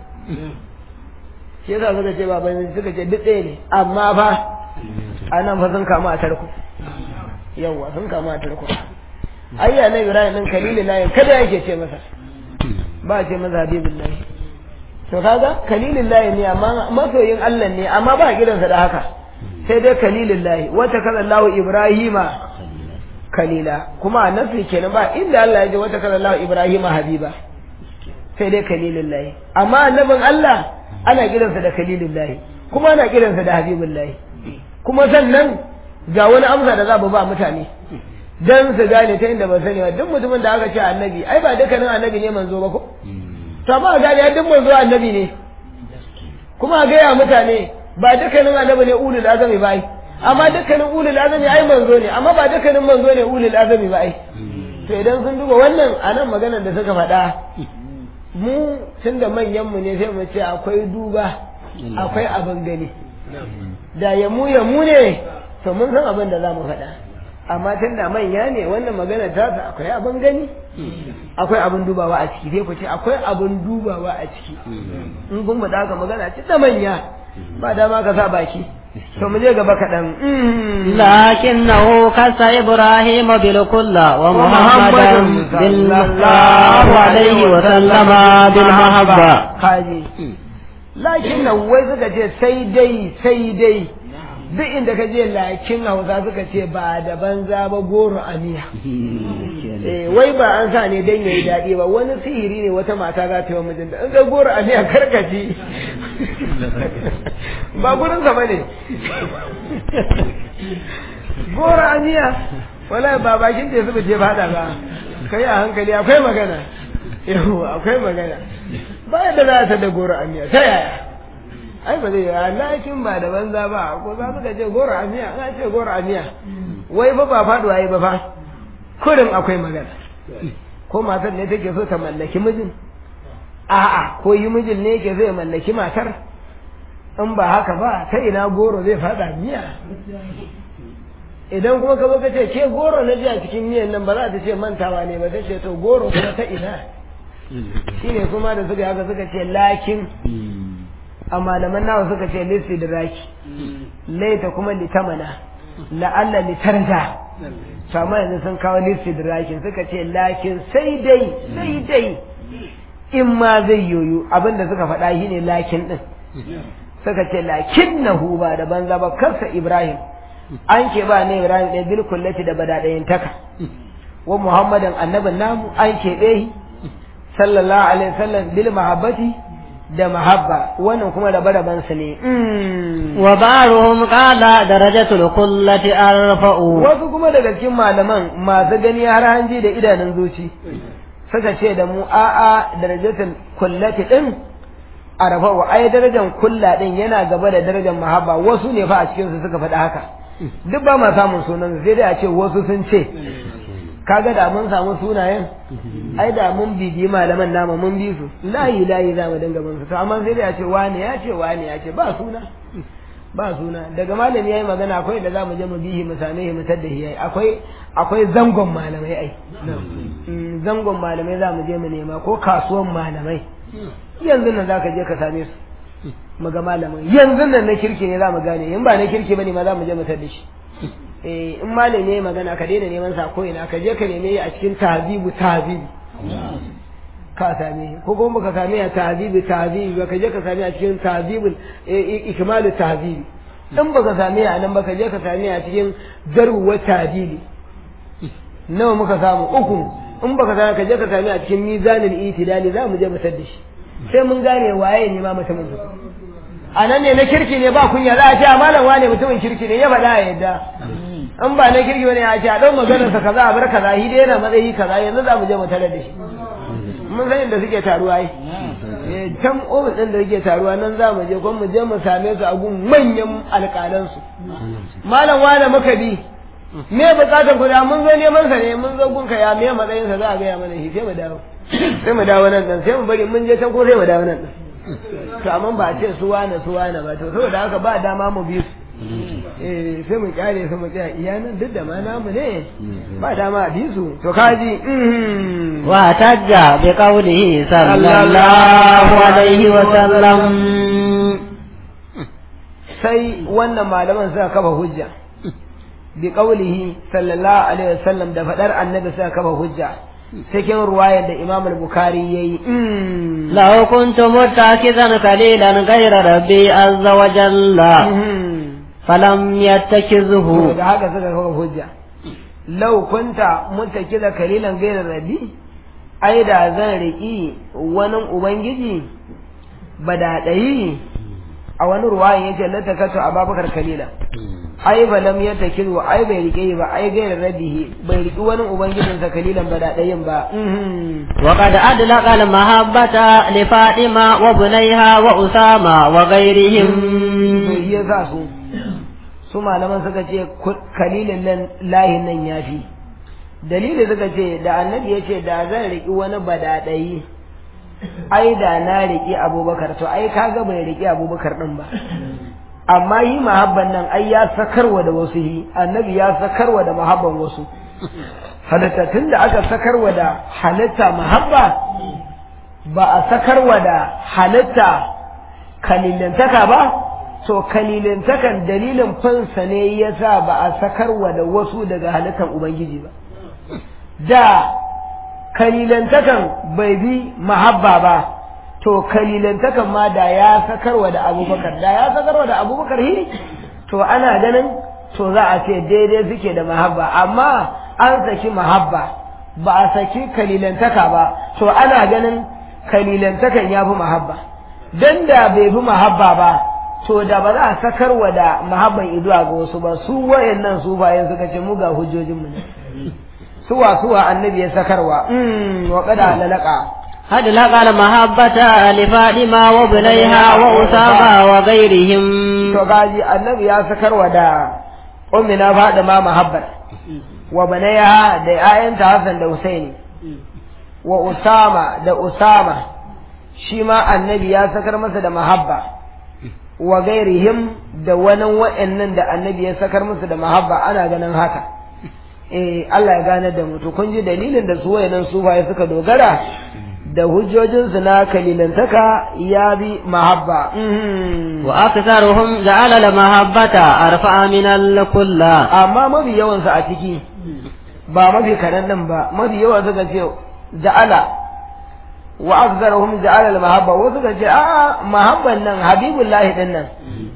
shi yasa suka ce ba bambanci suka ce duk ɗaya ne amma fa a nan fa sun kama a tarko yawwa sun kama a tarko ayya na ibrahim din kalilin lahi kada yake ce masa ba ce masa habibun lahi to kaga kalilin lahi ne amma masoyin Allah ne amma ba gidansa da haka sai dai kalilin lahi wata kaza Allah Ibrahima kalila kuma a nafi kenan ba inda Allah ya ji wata kaza Allah Ibrahima habiba sai dai kalilin lahi amma annabin Allah ana gidansa da kalilin lahi kuma ana gidansa da habibin lahi kuma sannan ga wani amsa da za ba mutane dan su gane ta inda ba sani ba duk mutumin da aka ce annabi ai ba dukkanin annabi ne manzo ba ko to amma ga ya duk manzo annabi ne kuma ga ya mutane ba dukkanin annabi ne ulul azami ba ai amma dukkanin ulul azami ai manzo ne amma ba dukkanin manzo ne ulul azami ba ai to idan sun duba wannan anan maganar da suka faɗa mu tunda manyan mu ne sai mu ce akwai duba akwai abin gani da ya mu ya mu ne to mun san abin da za mu faɗa amma tun da manya ne wannan magana ta sa akwai abin gani akwai abin dubawa a ciki sai ku ce akwai abin dubawa a ciki in kun faɗa haka magana ce da manya ba dama ka sa baki to mu je gaba kaɗan لكنه كس إبراهيم بالكل ومحمدا بالله عليه وسلم بالمحبة kaji lakin nan wai suka ce sai dai sai dai duk inda ka je lakin hausa suka ce ba da banza ba goro a miya eh wai ba an sa ne dan yayi daɗi ba wani sihiri ne wata mata za ta yi wa mijinta in ga goro a miya karkaci ba gurin sa bane goro a miya wallahi ba bakin da suka je fada ba kai a hankali akwai magana yau akwai magana ba yadda za ta da goro a miya ta yaya ai ba zai yi lakin ba da banza ba ko za su ce goro a miya ana ce goro a miya wai ba ba faduwa yi ba fa kurin akwai magana ko matar ne take so ta mallaki mijin a'a ko yi mijin ne yake zai mallaki matar in ba haka ba ta ina goro zai fada miya idan kuma ka zo ka ce ke goro na ji a cikin miyan nan ba za ta ce mantawa ne ba ta ce to goro kuma ta ina shine kuma da suka haka suka ce lakin a malaman nawa suka ce lissi da raki laita kuma litamana la'alla litarja to amma yanzu sun kawo lissi da rakin suka ce lakin sai dai sai dai in ma zai yoyo abinda suka faɗa shi ne lakin ɗin suka ce lakin na ba da banza ba kansa ibrahim an ke ba ne ibrahim ɗaya bil kullati da bada ɗayan taka wa muhammadan annabin namu an keɓe sallallahu alaihi wasallam bil mahabbati da mahabba wannan kuma da barabansa ne wa baruhum qala darajatul kullati arfa'u wasu kuma daga cikin malaman masu gani har hanji da idanun zuci suka ce da mu a'a darajatul kullati din arfa'u ai darajar kulla din yana gaba da darajar mahabba wasu ne fa a cikin su suka faɗi haka duk ba ma samun sunan sai dai a ce wasu sun ce kaga da mun samu sunayen ai da mun bibiyi malaman nama mun bi su layi layi za mu dinga bin su to amma sai dai a ce wani ya ce wani ya ce ba suna ba suna daga malami yayi magana akwai da za mu je mu bihi mu same shi mu tadda shi yayi akwai akwai zangon malamai ai zangon malamai za mu je mu nema ko kasuwan malamai yanzu nan za ka je ka same su mu ga malamin yanzu nan na kirki ne za mu gane in ba na kirki bane ma za mu je mu tadda shi eh in malami yayi magana ka daina neman sa ko ina ka je ka neme a cikin tahzibu tahzibi ka same ko kuma baka same a tahzibi tahzibi baka je ka same a cikin tahzibul ikmalu tahzibi in baka same a nan baka je ka same a cikin jarhu wa tahdili nawa muka samu uku in baka same ka je ka same a cikin mizanul itidali za mu je mu tar da shi sai mun gane waye ne ma mutumin su a nan ne na kirki ne ba kunya za a ce a malam wane mutumin kirki ne ya faɗa a yadda in ba na kirki bane a ce a ɗan maganarsa kaza a bar kaza shi dai yana matsayi kaza yanzu za mu je mu tarar da shi mun san inda suke taruwa yi can ofis ɗin da suke taruwa nan za mu je kuma mu je mu same su a gun manyan alƙalansu malam wane muka bi me bukatar ku da mun zo neman sa ne mun zo gun ka ya me matsayin sa za a gaya mana shi sai mu dawo sai mu dawo nan dan sai mu bari mun je can ko sai mu dawo nan dan to amma ba a ce su wane su wane ba to saboda haka ba dama mu bi su eh sai mu kyale su mu tsaya iya nan duk da ma namu ne ba dama a bi su to kaji wa tajja bi qawlihi sallallahu alaihi wa sallam sai wannan malaman suka kafa hujja bi qawlihi sallallahu alaihi wa sallam da fadar annabi suka kafa hujja cikin ruwayar da Imam al-Bukhari yayi law kuntu muttakidan qalilan ghayra rabbi azza wa jalla falam yattakizhu da haka suka kawo hujja law kunta muttakida kalilan ghayra rabbi ai da zan riki wani ubangiji badadayi a wani ruwayan yace la takatu ababakar kalila ai ba lam yatakiru ai bai rike ba ai gairar rabihi bai riki wani ubangijin sa kalilan ba daɗayin ba wa qad adlaqa al mahabbata li fatima wa bunayha wa usama wa ghairihim to ya sa su su malaman suka ce kalilin nan lahin nan yafi dalili suka ce da annabi ya ce da zan riki wani badadayi ai da na riki abubakar to ai kaga bai riki abubakar din ba amma yi mahabban nan ai ya sakarwa da wasu yi annabi ya sakarwa da mahabban wasu halitta tun da aka sakarwa da halitta mahabba ba a sakarwa da halitta kalilantaka ba to kalilantakan dalilin fansa ne ya sa ba a sakarwa da wasu daga halittar ubangiji ba da kalilantakan bai bi mahabba ba to kalilantakan ma da ya sakarwa da abubakar da ya sakarwa da abubakar hi to ana ganin to za a ce daidai suke da mahabba amma an saki mahabba ba a saki kalilantaka ba to ana ganin kalilantakan ya fi mahabba dan da bai fi mahabba ba to da ba za a sakarwa da mahabban izuwa ga wasu ba su wayannan su bayan suka ce mu ga hujjojinmu ne suwa suwa annabi ya sakarwa wa qada lalaka قد لقى المحبة لفاطمة وبنيها وأسامة وغيرهم to gaji annabi ya sakarwa da ummina Fatima mahabbar wa banaiha da ayanta Hassan da Husaini wa Usama da Usama shi ma annabi ya sakar masa da mahabba wa gairihim da wani wa'annan da annabi ya sakar masa da mahabba ana ganin haka eh Allah ya gane da mu to kun ji dalilin da su wayannan sufaye suka dogara da hujjojinsu na kalilantaka ya bi mahabba wa aktharuhum ja'ala al mahabbata arfa min al kulla amma mafi yawan su a ciki ba mafi karan nan ba mafi yawan suka ce ja'ala wa aktharuhum ja'ala al mahabba wasu suka ce a mahabban nan habibullahi din nan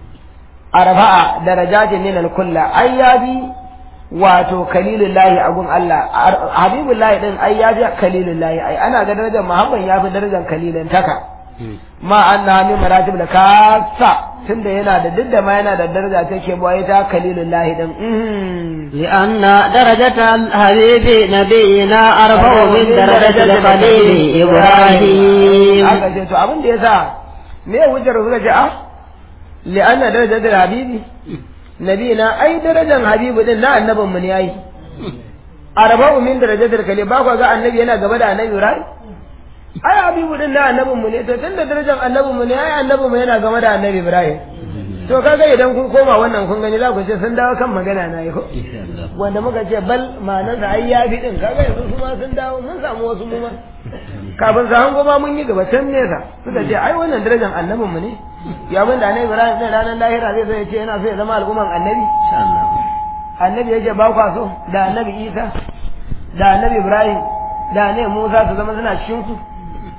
arfa'a darajatin min al kulla ai ya bi wato kalilullahi a gun Allah habibullahi din ai ya fi kalilullahi ai ana ga darajar muhammad ya fi darajar kalilantaka ma anna min maratib da kasa tunda yana da duk da ma yana da daraja take boye ta kalilullahi din لأن درجة الحبيب نبينا أرفع من درجة الخليل إبراهيم aka ce to abin da yasa me hujjar suka ce ah li'anna darajatul habibi nabina ai darajar habibu din na annabin mu ne yayi arba'u min darajatul kale ba ku ga annabi yana gaba da annabi Ibrahim ai habibu din na annabin mu ne to tunda darajar annabin mu ne ai annabin mu yana gaba da annabi Ibrahim to kaga idan kun koma wannan kun gani za ku ce sun dawo kan magana na yi ko wanda muka ce bal ma'anar da ai ya fi din kaga yanzu su ma sun dawo mun samu wasu mu ma kafin su hango ma mun yi gaba can nesa suka ce ai wannan darajar annabin mu ne ya abin da annabi Ibrahim sai ranar lahira zai zai ce yana so ya zama al'umman annabi annabi yake ba kwa so da annabi Isa da annabi Ibrahim da annabi Musa su zama suna cikin ku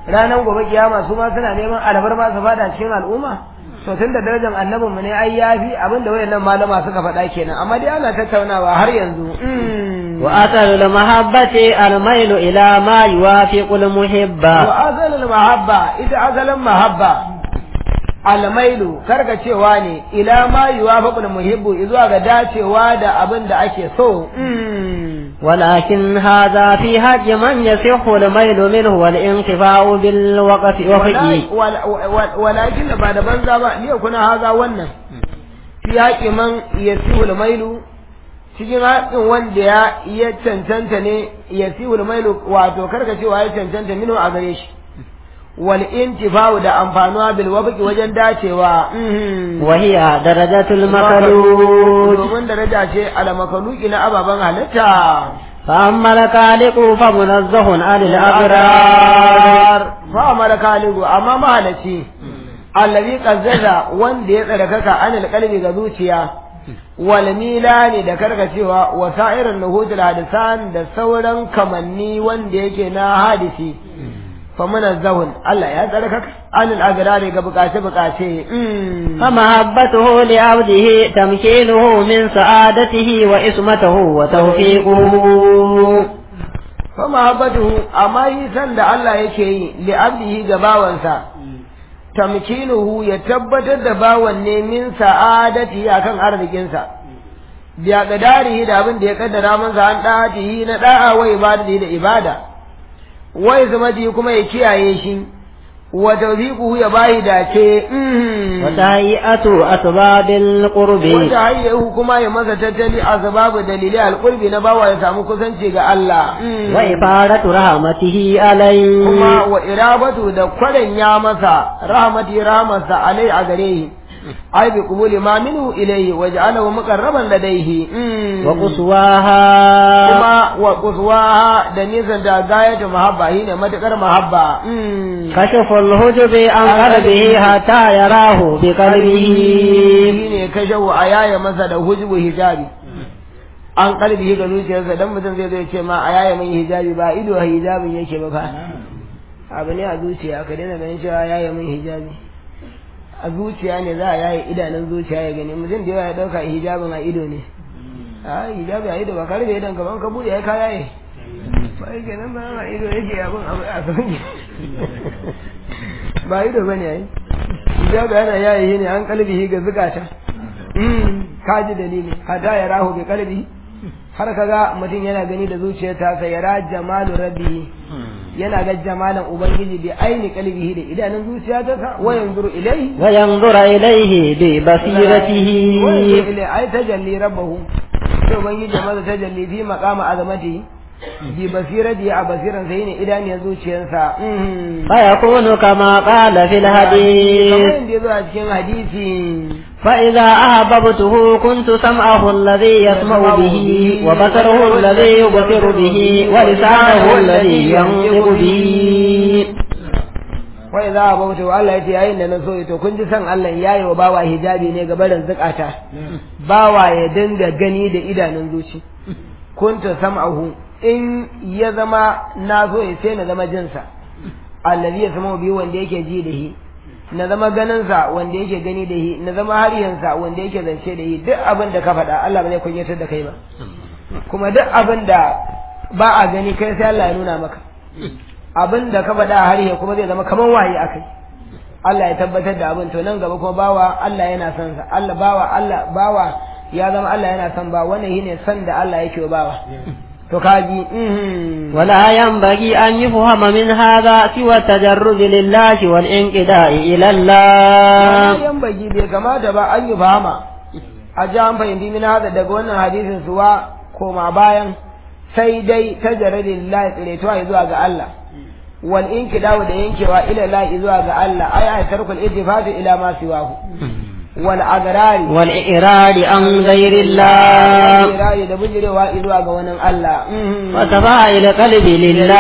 ranar gobe kiyama su ma suna neman albar ma su fada cikin al'umma to tun da darajar annabin mu ne ai yafi abin da wayannan malama suka faɗa kenan amma dai ana tattaunawa har yanzu wa asalul mahabbati almailu ila ma yuwafiqul muhibba wa asalul mahabba ita asalin mahabba almailu karkacewa ne ila ma yuwafiqul muhibbu zuwa ga dacewa da abin da ake so ولكن هذا في حج من يصح الميل منه والانقفاء بالوقت وفقه ولكن بعد banza ba ne kuna haza wannan fi haƙi man yasihu mailu cikin haƙin wanda ya ya cancanta ne yasihu mailu wato karkacewa ya cancanta minhu a gare shi wal intifa'u da amfanuwa bil wafqi wajen dacewa wa hiya darajatul makalud domin daraja ce al makaluki na ababan halitta فأما الكالق فمنزه عن الأغرار فأما الكالق أما ما هلتي الذي قزز وان دي تركك عن القلب غزوتيا والميلان da karkacewa wa sa'irin nuhudul hadisan da sauran kamanni wanda yake na hadisi فمنزه الله يا ذلك عن الأقرار بقاسة بقاسة فمحبته لعبده تمكينه من سعادته وإسمته وتوفيقه فمحبته أما يسن الله يكي لعبده قباوانسا تمكينه يتبت دباوان من سعادته أكن أرضكنسا بأقداره da abin da ya kaddara masa an ɗatihi na ɗa'a wa ibadati da ibada wai zamadi kuma ya kiyaye shi wa tawfiquhu ya bayi dace wa tahiyyatu asbabil qurbi wa tahiyyahu kuma ya masa tattali asbabu dalilai alqurbi na bawa ya samu kusanci ga Allah wa ifaratu rahmatihi alai kuma wa irabatu da kwaren ya masa rahmati rahmasa alai a gare shi ai bi qubuli ma minhu ilayhi waj'alahu muqarraban ladayhi wa quswaha kuma wa quswaha da nisan da gayatu mahabba shine matakar mahabba kashafa al-hujubi an qalbihi hatta yarahu bi qalbihi shine kashafu ayaya masa da hujubu hijabi an qalbihi ga zuciyarsa dan mutum zai zai ce ma ayaya min hijabi ba ido hijabin yake ba fa abu ne a zuciya ka daina ganin cewa ayaya min hijabi a zuciya ne za a yaye idanun zuciya ya gani mutum da yawa ya dauka hijabin a ido ne a hijabi a ido ba ka rufe idan kaman ka bude ya ka yaye ba yake nan ba a ido yake abin abu a sauki ba ido bane ai hijabi ana yaye shi ne an kalbihi ga zukata ka ji dalili hada ya rahu bi kalbi har kaga mutum yana gani da zuciyarsa sai ya ra jamalu rabbi yana ga jamalan ubangiji bi aini qalbihi da idanun zuciya ta sa wa yanzuru ilayhi wa yanzura ilayhi bi basiratihi wa yanzuru ilayhi ay tajalli rabbahu to ubangiji maza tajalli fi maqama azamati bi basirati a basiran sai ne idaniyar zuciyarsa fa yakunu kama qala fil hadith kamar yadda yazo a cikin hadisi فإذا أحببته كنت سمعه الذي يسمع به وبصره الذي يبصر به ولسانه الذي ينطق به وإذا أحببته الله يتي أين نسوي to kun ji san Allah yayi wa bawa hijabi ne ga barin zakata bawa ya dinga gani da idanun zuci kunta sam'ahu in ya zama na so ya sai na zama jinsa allazi ya sama biyu wanda yake ji da shi na zama ganinsa wanda yake gani da shi na zama hariyansa wanda yake zance da shi duk abin da ka faɗa Allah ba zai kunyatar da kai ba kuma duk abin da ba a gani kai sai Allah ya nuna maka abin da ka faɗa a hariya kuma zai zama kamar wahayi akai Allah ya tabbatar da abin to nan gaba kuma bawa Allah yana son sa Allah bawa Allah bawa ya zama Allah yana son ba wannan shine son da Allah yake wa bawa to kaji ولا ينبغي أن يفهم من هذا سوى التجرد لله والانقداء إلى الله ينبغي bai kamata ba an yi fahama a ji an fahimci min hada daga wannan hadisin suwa koma bayan sai dai tajarrud lillahi tsiretuwa zuwa ga Allah wal inqida'u da yankewa ila Allah zuwa ga Allah ay ay tarkul ittifaqi ila ma siwahu wal agrari wal iradi an ghairi Allah iradi da bujirewa zuwa ga wani Allah wa tafa'il qalbi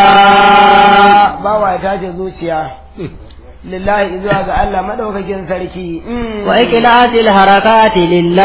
lillah bawa ya tace zuciya lillahi zuwa ga Allah madaukakin sarki wa ikilatil harakati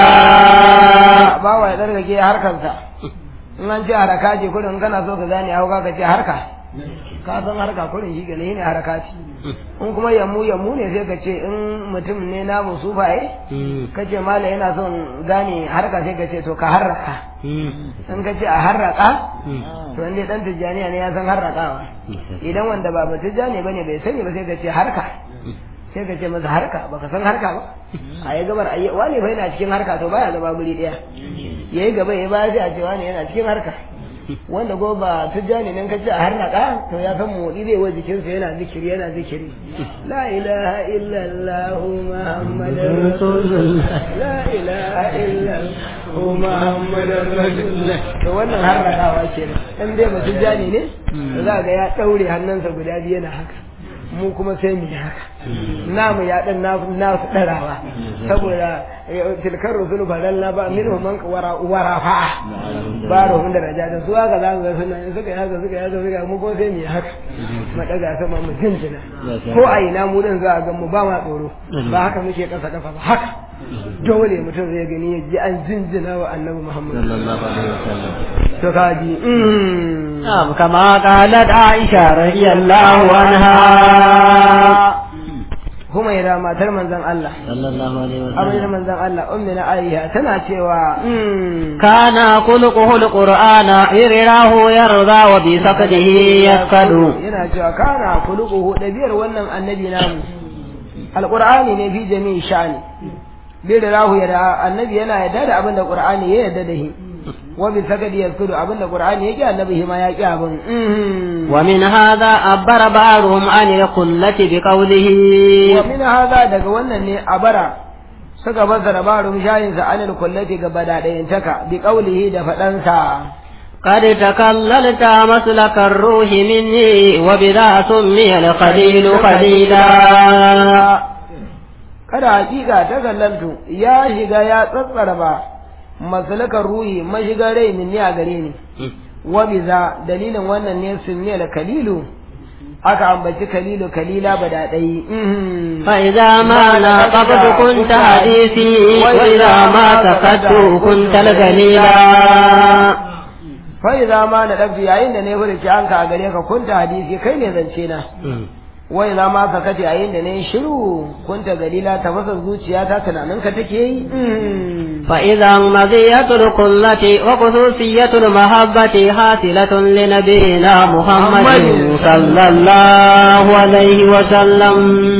lillah bawa ya tsarkake harkarsa in an ce haraka ce kudin kana so ka gane hauka ka ce harka ka san harka kurin shi ne ne harakati in kuma yammu yammu ne sai ka ce in mutum ne na musufaye ka ce mala yana son gane harka sai ka ce to ka harraka in ka ce a harraka to inda dan tijjaniya ne ya san harrakawa idan wanda ba ba tijjani bane bai sani ba sai ka ce harka sai ka ce masa harka baka san harka ba a yi gabar ayi wani fa yana cikin harka to baya zama guri daya yayi gaba ya baya sai a ce wani yana cikin harka wanda go ba tijjani nan kace a harnaka to ya san motsi zai wa jikinsa yana zikiri yana zikiri la ilaha illallah muhammadur rasulullah la ilaha illallah muhammadur rasulullah to wannan harnakawa kenan dan dai ba tijjani ne za ga ya daure hannunsa guda biyu yana haka mu kuma sai mu yi haka namu ya dan nasu darawa saboda tilkar rusul balalla ba minhum man wara wara fa ba da hun daraja da su haka za ga suna in suka yi haka suka yi haka suka yi mu ko sai mu yi haka mu daga sama mu jinjina ko a ina mu din za a ga mu ba ma tsoro ba haka muke kasa kafa ba haka dole mutum zai gani ya ji an jinjina wa annabi Muhammad sallallahu alaihi wasallam to kaji نعم كما قالت عائشة رضي الله عنها Humaira matar manzon Allah صلى الله عليه Amina وسلم manzon Allah ummi na Aisha tana cewa كان خلقه القرآن يراه يرضى وبسقده يسكد yana cewa kana kuluquhu dabiyar wannan annabi namu alqur'ani ne fi jami'i sha'ani bi rahu ya annabi yana yarda da abin da qur'ani ya yarda da shi wa bi sakadi yaskudu abin da qur'ani ya ki annabi shi ma ya ki abin ومن هذا عبر بعضهم عن القلة بقوله wa min hadha daga wannan ne abara suka fassara barum shayin sa anil kullati ga badadayin taka bi qawlihi da fadansa قد تكللت مسلك الروح مني وبذا سمي القليل قليلا kada hakika ta kallantu ya shiga ya tsatsara ba masalakar ruhi mashigar rai min ne a gare ni wa biza dalilin wannan ne sun ne da kalilu aka ambaci kalilu kalila ba da ɗai فإذا ما ناقبت كنت حديثي وإذا ما سكت كنت القليلا fai za ma na ɗabci yayin da ne furici an ka a gare ka kunta hadisi kai ne zance na wai za ma ka kace yayin da ne shiru kunta galila tafasar zuciya ta tunanin ka take yi فإذا مزية القلة وخصوصية المحبة حاصلة لنبينا محمد صلى الله عليه وسلم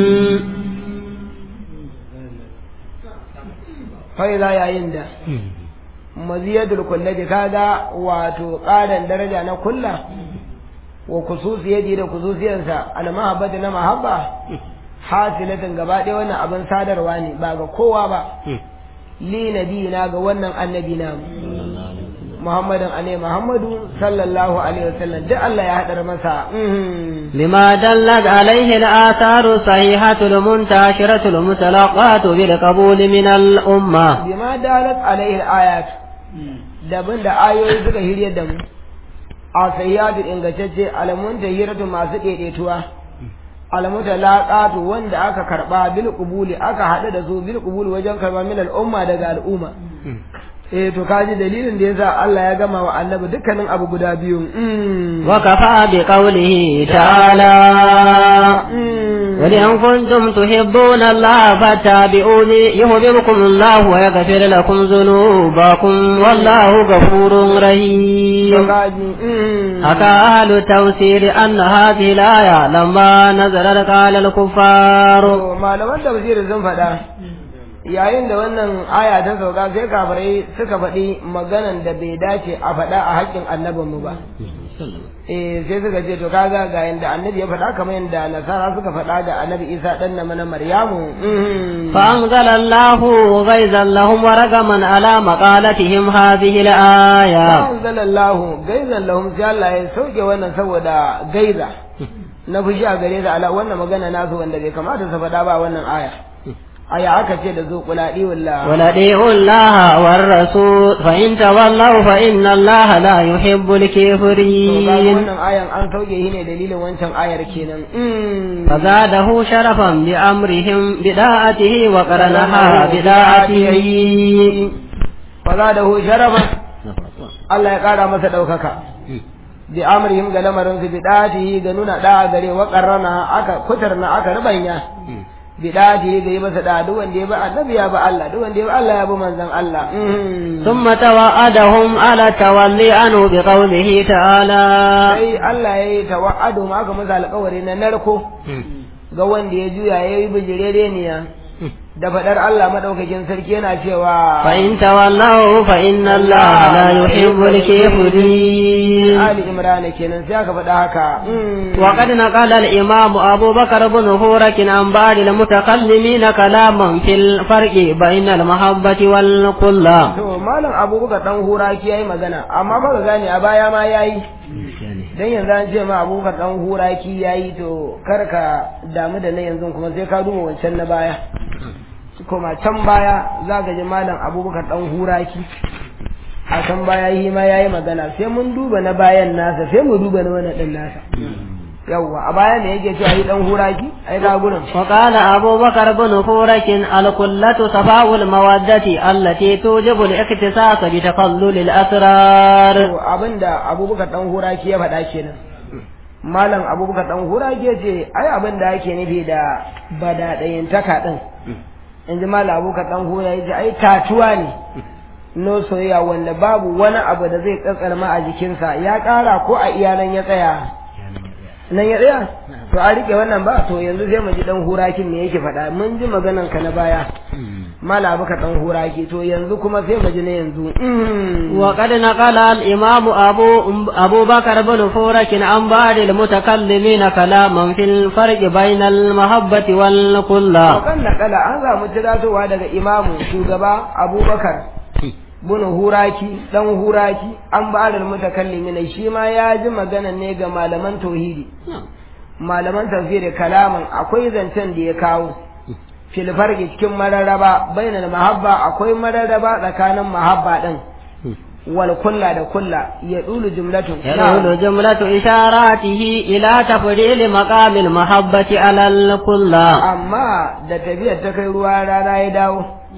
fai za yayin da maziyatul kullati kaga wato ƙarin daraja na kulla wa kususiyati da kususiyansa al mahabbati na mahabba hasilatin gaba ɗaya wannan abin sadarwa ne ba ga kowa ba li nabiyina ga wannan annabi na Muhammadin alaihi Muhammadu sallallahu alaihi wasallam duk Allah ya hadar masa لما دلت عليه الآثار الصحيحة المنتشرة المتلقاة بالقبول من الأمة bima dalat alaihi ayat daban da ayoyi suka hirye da mu a sayyadu ingantacce alamun tahiratu masu daidaituwa alamuta laqatu wanda aka karba bil qubuli aka hada da su bil qubuli wajen karba min al umma daga al'umma eh to kaji dalilin da yasa Allah ya gama wa annabi dukkanin abu guda biyu mm. وكفى بقوله تعالى Mm. قل إن كنتم تحبون الله فاتبعوني يحببكم الله ويغفر لكم ذنوبكم والله غفور to رحيم kaji mm. حكى أهل التفسير أن هذه الآية لما نزلت قال الكفار To, malaman tafsiri sun faɗa yayin da wannan aya ta sauka sai kafirai suka faɗi maganan da bai dace a faɗa a haƙƙin annabinmu ba eh sai suka ce to kaga ga yanda annabi ya faɗa kamar yanda nasara suka faɗa ga annabi isa ɗan na mana maryamu mhm. فأنزل الله غيظا لهم ورقما على مقالتهم هذه الآية anzalallahu gaizan lahum sai Allah ya sauke wannan saboda gaiza na fushi a gare da ala wannan magana nasu wanda bai kamata su faɗa ba wannan aya aya aka ce da zo kuladi wallah ولديعوا الله والرسول فإن تولوا فإن الله لا يحب to kaga الكافرين wannan ayan an sauke shi ne dalilin wancan ayar kenan Mm. فزاده شرفا بأمرهم بداءته وقرنها بداءته fa za da hu sharafa Allah ya ƙara masa ɗaukaka bi amrihim ga lamarin su bi dati ga nuna da gare wa qarrana aka kutarna aka rubanya bi dati ga yi masa da duk wanda ya ba annabi ya ba Allah duk wanda ya ba Allah ya ba manzon Allah ثم توعدهم على التولي عنه بقوله تعالى sai Allah ya yi tawa'adu ma aka masa alƙawari na narko ga wanda ya juya ya yi bijirereniya da faɗar Allah maɗaukakin sarki yana cewa فإن تولوا فإن الله لا يحب الكافرين Ali Imran kenan sai aka faɗa haka وقد نقل الإمام أبو بكر بن هورك عن بعض المتكلمين كلاما في الفرق بين المحبة والقلة to malam abubakar dan huraki yayi magana amma ba ka gane a baya ma yayi dan yanzu an ce ma abubakar dan huraki yayi to kar ka damu da na yanzu kuma sai ka duba wancan na baya kuma can baya za ka ji malam abubakar dan huraki a can baya yi ma yayi magana sai mun duba na bayan nasa sai mu duba na wannan din nasa yawwa a baya ne yake cewa yi dan huraki ai ga gurin وقال أبو بكر بن هورك القلة صفاء المودة التي توجب الاختصاص بتقلل الأسرار to abinda abubakar dan huraki ya faɗa kenan malam abubakar dan huraki ya ce ai abin da ake nufi da badaɗayin taka ɗin in ji malam abubakar dan huraki ya ce ai tatuwa ne no soyayya wanda babu wani abu da zai tsatsarma a jikinsa ya ƙara ko a iyalan ya tsaya nan ya tsaya to a rike wannan ba to yanzu sai mu ji dan hurakin me yake faɗa mun ji maganan ka na baya mala baka dan huraki to yanzu kuma sai mu ji na yanzu وقد نقل الإمام أبو, أبو بكر بن فورك عن بعض المتكلمين كلاما في الفرق بين المحبة والقلة kan nakala an samu tiratowa daga imamu shugaba abubakar bin huraki dan huraki an ba da mutakallimin shi ma ya ji magana ne ga malaman tauhidi malaman tafsiri kalaman akwai zancen da ya kawo fil farqi cikin mararraba bainal mahabba akwai mararraba tsakanin mahabba din wal kulla da kulla ya dulu jumlatun يدل جملة إشاراته إلى تفضيل مقام المحبة على القلة amma da tafiyar ta kai ruwa rana ya dawo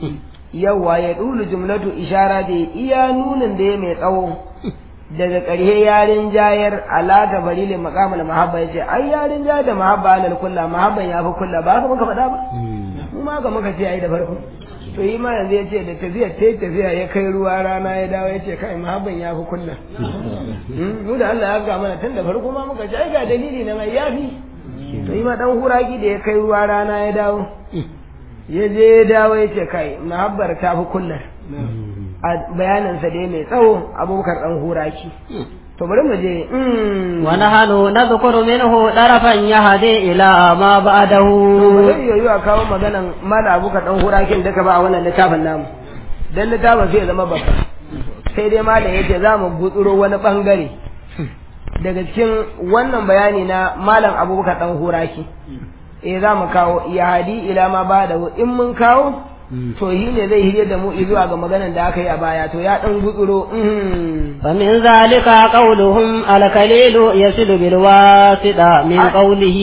yawa ya dulu jumlatu ishara da iya nunin da ya mai tsawo daga ƙarshe yarin jayar alaka balilin maqamul mahabba yace ai yarin jayar da mahabba alal kulla mahabban yafi kulla ba haka muka faɗa ba mu ma ga muka ce ai da farko to yi ma yanzu yace da tafiyar ta tafiya ya kai ruwa rana ya dawo yace kai mahabban yafi kulla mu da Allah ya ga mana tun da farko ma muka ce ai ga dalili na mai yafi to yi ma dan huraki da ya kai ruwa rana ya dawo ya je ya dawo ya ce kai mahabbar ta fi kullar a bayaninsa dai mai tsawo abubakar dan huraki to bari mu je ونحن نذكر منه طرفا يهدي إلى ما بعده zai yoyu a kawo maganan mala abubakar dan hurakin da ka ba a wannan littafin namu dan littafin sai ya zama babba sai dai malam yace za mu gutsuro wani bangare daga cikin wannan bayani na malam abubakar dan huraki eh za mu kawo ya hadi ila ma ba da in mun kawo to shi ne zai hire da mu zuwa ga maganan da aka yi a baya to ya dan gutsuro فمن ذلك قولهم الكليل يصل بالواسطة من قوله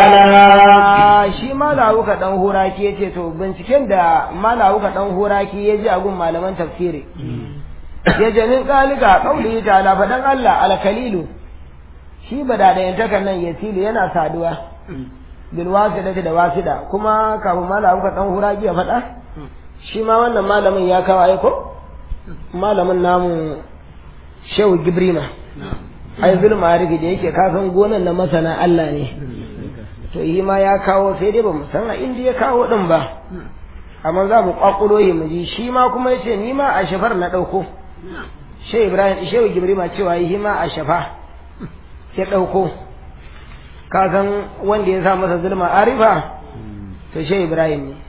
تعالى shi malawuka dan horaki yace to binciken da malawuka dan horaki ya ji a gun malaman tafsiri ya je min kalika qaulihi ta'ala fadan Allah alkalilu shi badadayantakan nan yasilu yana saduwa bil wasidati da wasida kuma kafin malawuka dan horaki ya faɗa shi ma wannan malamin ya kawo aiko malamin namu shehu gibrima ai zulma arifi da yake kasan gonan na masana Allah ne to yi ma ya kawo sai dai ba mu san a inda ya kawo din ba amma za mu kwakulo yi mu ji shi ma kuma yace ni ma a shafar na dauko shehu ibrahim shehu gibrima cewa yi ma a shafa ya dauko kasan wanda ya sa masa zulma arifa to shehu ibrahim ne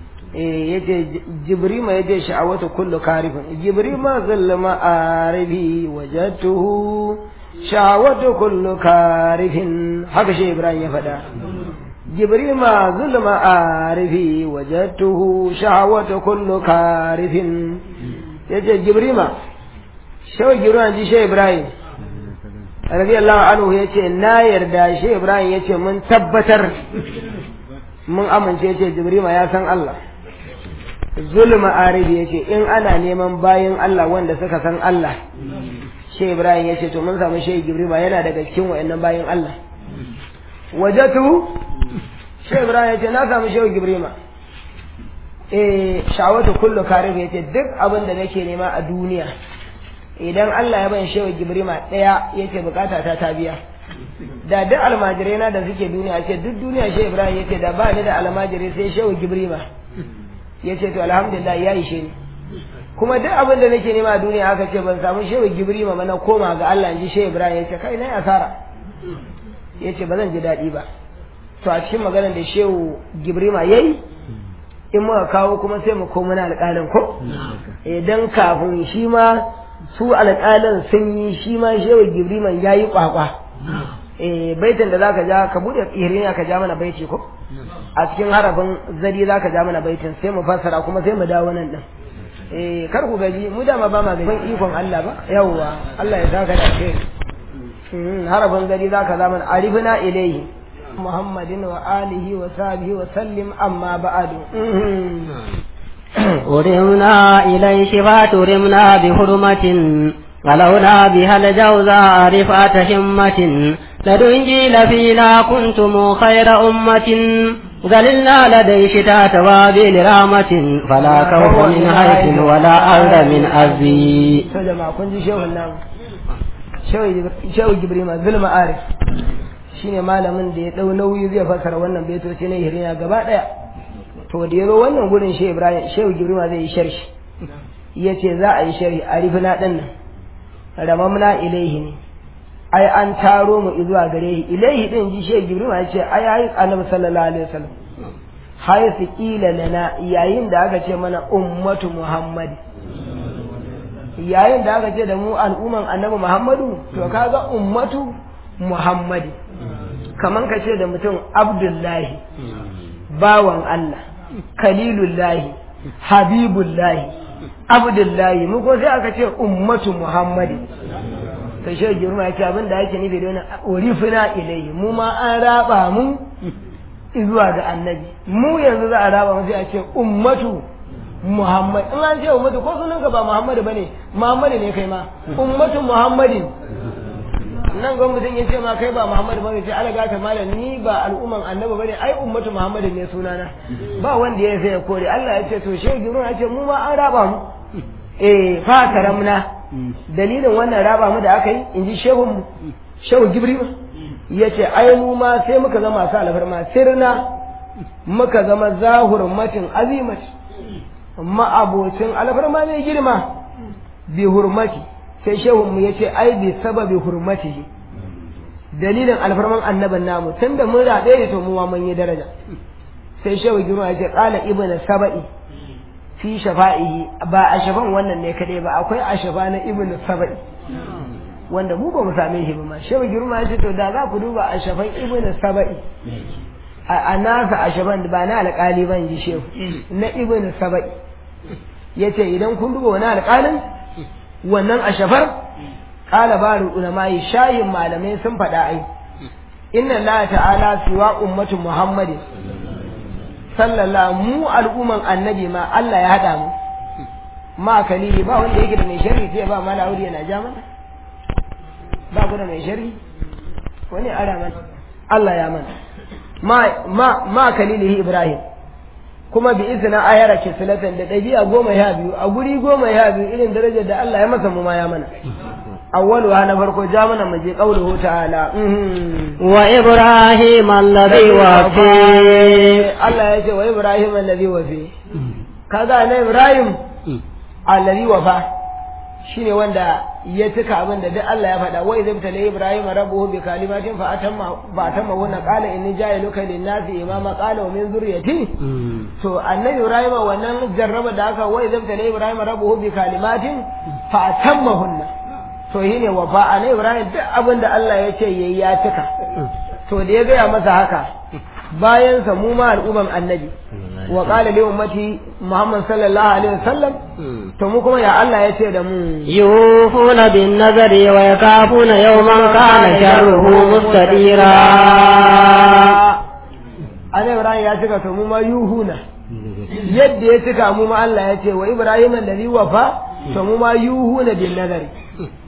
yace jibrima yace sha'awatu kullu karifin jibrima zallama aribi wajadtuhu sha'awatu kullu karifin haka shi ibrahim ya faɗa jibrima zallama aribi wajadtuhu sha'awatu kullu karifin yace jibrima shaw jibrima ji shi ibrahim radiyallahu anhu yace na yarda shi ibrahim yace mun tabbatar mun amince yace jibrima ya san Allah zulma aribi yace in ana neman bayan Allah wanda suka san Allah shi ibrahim ya ce to mun samu shehu gibrima yana daga cikin wayannan bayan allah wajatu shi ibrahim ya ce na samu shehu gibrima eh shawatu kullu karif ya ce duk abin da nake nema a duniya idan allah ya ban shehu gibrima ɗaya ya ce bukata ta ta biya da duk almajirai na da suke duniya ce duk duniya shehu ibrahim ya ce da ba ni da almajirai sai shehu gibrima ya ce to alhamdulillah ya ishe ni kuma duk abin da nake nema a duniya aka ce ban samu shehu gibrima ba na koma ga Allah ji shehu Ibrahim ya ce kai na asara ya ce ba zan ji daɗi ba to a cikin maganar da shehu gibrima ya yi in muka kawo kuma sai mu koma na alƙalin ko idan kafin shi ma su alƙalin sun yi shi ma shehu gibrima ya yi kwakwa eh baitin da zaka ja ka bude tsiriya ka ja mana baiti ko a cikin harafin zari zaka ja mana baitin sai mu fassara kuma sai mu dawo nan din eh kar ku gaji mu dama ba ma gaji ikon Allah ba yawwa Allah ya saka da kai harafin zari zaka ja mana arifna ilayhi محمد وآله وصحبه وسلم أما بعد ورمنا إليه فترمنا بحرمة غلونا بها الجوزاء رفعة همة لدنجيل فينا كنتم خير أمة ذللنا لدي شتات وابل رامة فلا خوف من هيك ولا أرض من أزي to jama'a kun ji shehun namu shehu jibrima zulma arif shine malamin da ya dau nauyi zai fasara wannan baitoci na hirina gaba daya to da yazo wannan gurin shehu ibrahim shehu jibrima zai yi sharhi yace za a yi sharhi arifina din nan ramamna ilaihi ne ai an taro mu zuwa gare shi ilaihi din ji shehu jibrima yace ai ai annabi sallallahu alaihi wasallam haifu ƙila lana yayin da aka ce mana ummatu muhammadi yayin da aka ce da mu al'umman annabi muhammadu to kaga ummatu muhammadi kaman ka ce da mutum abdullahi bawan allah kalilullahi habibullahi abdullahi mu ko sai aka ce ummatu muhammadi to shi girma yake abin da yake nufi da wani urifina ilayhi mu ma an raba mu zuwa ga annabi mu yanzu za a raba mu sai a ce ummatu muhammad in an ce ummatu ko sunan ka ba muhammadu bane muhammadu ne kai ma ummatu muhammadin nan ga mutum ya ce ma kai ba muhammadu bane sai ala gata malam ni ba al'umman annabi bane ai ummatu muhammadin ne sunana ba wanda ya sai ya kore Allah ya ce to shehu girma ya ce mu ma an raba mu eh fa karamna dalilin wannan raba mu da aka yi in ji shehun mu shehu gibrima ya ce ai mu ma sai muka zama masu alfarma sirna muka zama zahurmatin azimat ma'abocin alfarma mai girma bi hurmati sai shehun mu ya ce ai bi sababi hurmati dalilin alfarman annaban namu tunda mun raɗe da to mu ma mun yi daraja sai shehu girma ya ce qala ibnu saba'i fi shafa'ihi ba a shafan wannan ne kadai ba akwai a shafa na ibnu saba'i wanda mu ba mu same shi ba ma shehu girma ya ce to da za ku duba a shafan ibnu saba'i a nasa a shafan ba na alƙali ban ji shehu na ibnu saba'i ya ce idan kun duba wani alƙalin wannan a shafar ƙala baru ulama'i shayin malamai sun faɗa ai inna Allah ta'ala siwa ummatu muhammadin sallallahu mu al'umman annabi ma Allah ya haɗa mu ma kalili ba wanda yake da mai sharri sai ba mala aure yana ja mana ba ku da mai sharri wani ara mana Allah ya mana ma ma ma kalilihi Ibrahim kuma bi izina ayara ke silatan da ɗabi'a goma ya biyu a guri goma ya biyu irin darajar da Allah ya masa mu ma ya mana awwalu na farko ja mana mu je qauluhu ta'ala wa ibrahim alladhi wafi Allah ya ce wa ibrahim alladhi wafi kaga na ibrahim alladhi wafa shine wanda ya cika abin da duk Allah ya faɗa wai zai tale Ibrahim rabbuhu bi kalimatin fa atamma fa atamma wannan qala inni ja'iluka lin-nasi imama qala wa min zurriyyati to annabi Ibrahim wannan jarraba da aka wai zai tale Ibrahim rabbuhu bi kalimatin fa atammahunna to shine wa fa annabi Ibrahim duk abin da Allah ya ce yayi ya cika to da ya gaya masa haka bayan sa mu ma al'umman annabi wa qala li ummati Muhammad sallallahu alaihi wasallam to mu kuma ya Allah ya ce da mu yufuna bin nazari wa yakafuna yawman kana sharruhu mustadira Ana Ibrahim ya cika to mu ma yuhuna yadda ya cika mu ma Allah ya ce wa Ibrahim alladhi wafa to mu ma yuhuna bin nazari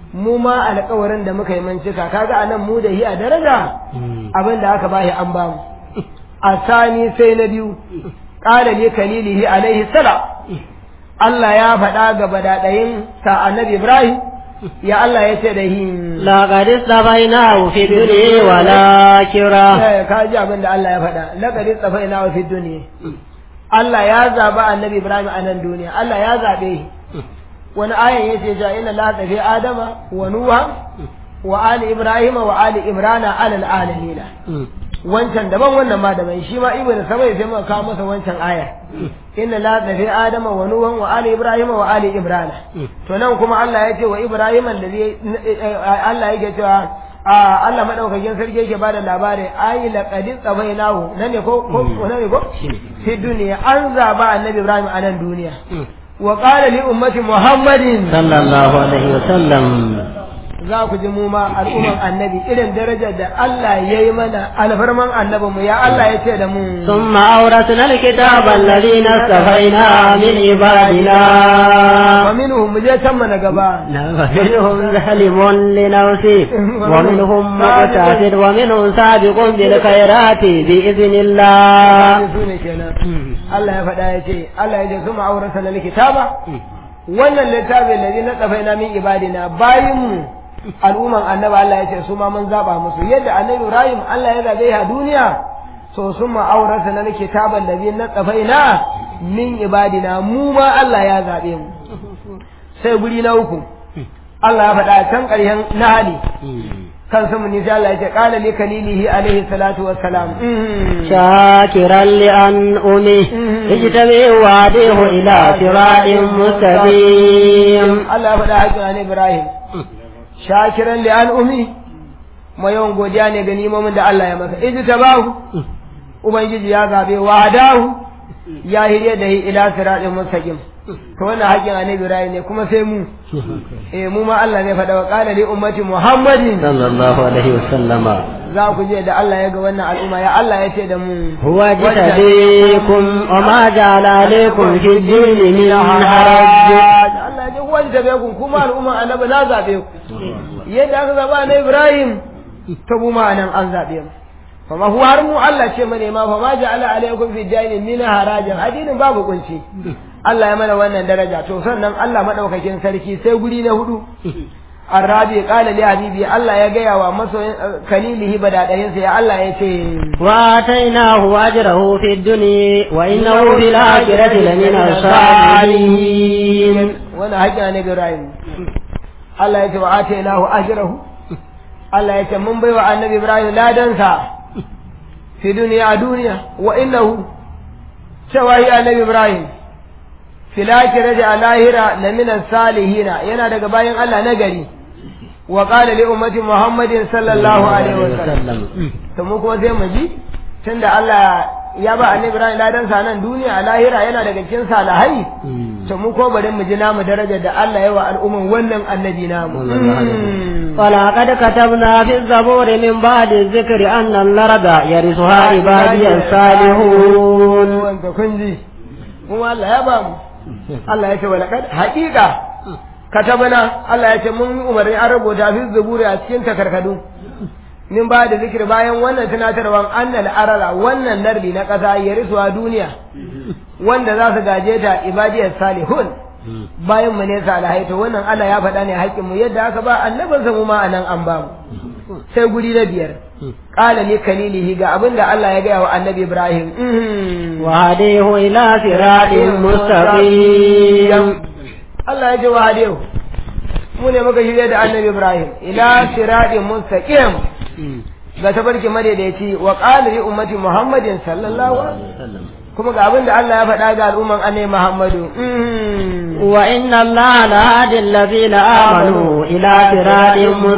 mu ma alƙawarin da muka yi mun cika kaga anan mu da hi a daraja abin da aka bashi an bamu asani sai na biyu qala li kalilihi alaihi salam Allah ya faɗa ga badaɗayin sa annabi Ibrahim ya Allah ya ce da hin لقد اصطفيناه في الدنيا والآخرة ka ji abin da Allah ya faɗa laqad istafaina wa fi dunya Allah ya zaba annabi Ibrahim a nan duniya Allah ya zabe shi wani ayan yace ja inna la tafi adama wa nuha wa ali ibrahim wa ali imrana ala alamin wancan daban wannan ma daban shi ma ibnu sabai sai muka kawo masa wancan aya inna la tafi adama wa nuha wa ali ibrahim wa ali imrana to nan kuma Allah ya ce wa ibrahim allazi Allah yake cewa a Allah madaukakin sarki yake bada labari ayi laqad tsabainahu nan ne ko ko nan ne ko fi duniya an zaba annabi ibrahim a nan duniya وقال لأمة محمد صلى الله عليه وسلم za ku ji mu ma al'umman annabi irin darajar da Allah ya yi mana alfarman annabinmu ya Allah ya ce da mu ثم أورثنا الكتاب الذين اصطفينا من عبادنا wa minhum mu je can mana gaba ومنهم ظالم لنفسه ومنهم مقتصد ومنهم سابق بالخيرات بإذن الله su ne kenan Allah ya faɗa ya ce Allah ya ce su ma'aurata na likitaba wannan littafin da na tsafaina min ibadina bayin mu al'umman annabi Allah ya ce su ma mun zaba musu yadda annabi Ibrahim Allah ya zabe a duniya so sun ma'aurata na kitaban da na tsafaina min ibadina mu ma Allah ya zabe mu sai guri na uku Allah ya faɗa can ƙarshen nahali kan su mun sai Allah ya ce qala li kalilihi alaihi salatu wassalam شاكرا لأنعمه اجتمع وعديه إلى صراط مستقيم Allah ya faɗa haƙin an Ibrahim shakiran li al'umi mai yawan godiya ne ga nimomin da Allah ya masa iji ta bahu ubangiji ya zabe wa dahu ya hirye da ila siratin mustaqim to wannan haƙin an Ibrahim ne kuma sai mu eh mu ma Allah ne faɗa wa qala li ummati Muhammadin صلى الله عليه وسلم za ku je da Allah ya ga wannan al'umma ya Allah ya ce da mu هو جتبيكم وما جعل عليكم في الدين من حرج Allah ya ce huwa jitabekum kuma al'umma annabi na zabe ku yadda aka zaba na Ibrahim ta mu ma nan an zabe mu fama huwa har mu Allah ce mane ma fa ma ja'ala alaikum fi dini min harajin addinin babu kunci Allah ya mana wannan daraja to sannan Allah madaukakin sarki sai guri na hudu Arabi kala li habibi Allah ya gaya wa masoyin kalilihi badadayin sa ya Allah ya ce وآتيناه أجره في الدنيا وإنه في الآخرة لمن الصالحين wani haƙƙi ne Ibrahim Allah ya ce wa atainahu ajrahu Allah ya ce mun bai wa annabi Ibrahim ladansa fi duniya a duniya wa innahu cewa yi annabi Ibrahim fil akhirati a lahira la min salihina yana daga bayan Allah na gari wa qala li ummati Muhammadin sallallahu alaihi wa sallam to mu kuma sai mu ji tunda Allah ya ba annabi Ibrahim ladansa nan duniya a lahira yana daga cikin salihai to mu ko bari mu ji namu darajar da Allah ya wa al'umman wannan annabi namu ولقد كتبنا في الزبور من بعد الذكر أن الأرض يرثها عبادي الصالحون wanda kun ji kuma Allah ya ba mu Allah ya ce walaqad haqiqa katabana Allah ya ce mun umarni an rubuta fi zuburi a cikin takarkadu min ba da zikir bayan wannan tunatarwan annal arara wannan lardi na ƙasa ya risuwa duniya wanda za su gaje ta ibadiyar salihun bayan mu ne salihai to wannan Allah ya faɗa ne haƙƙin mu yadda aka ba annabinsa mu ma anan an ba mu sai guri na biyar qala li kalilihi ga abin da Allah ya gaya wa annabi Ibrahim وهديه إلى صراط مستقيم Allah ya ce wa hadiyu mu ne muka shirya da annabi Ibrahim ila siratin mustaqim ga tabarki madaidaici wa qala li ummati Muhammadin sallallahu alaihi wasallam kuma ga abin da Allah ya faɗa ga al'umman annabi Muhammadu وإن الله لهادي الذين آمنوا إلى صراط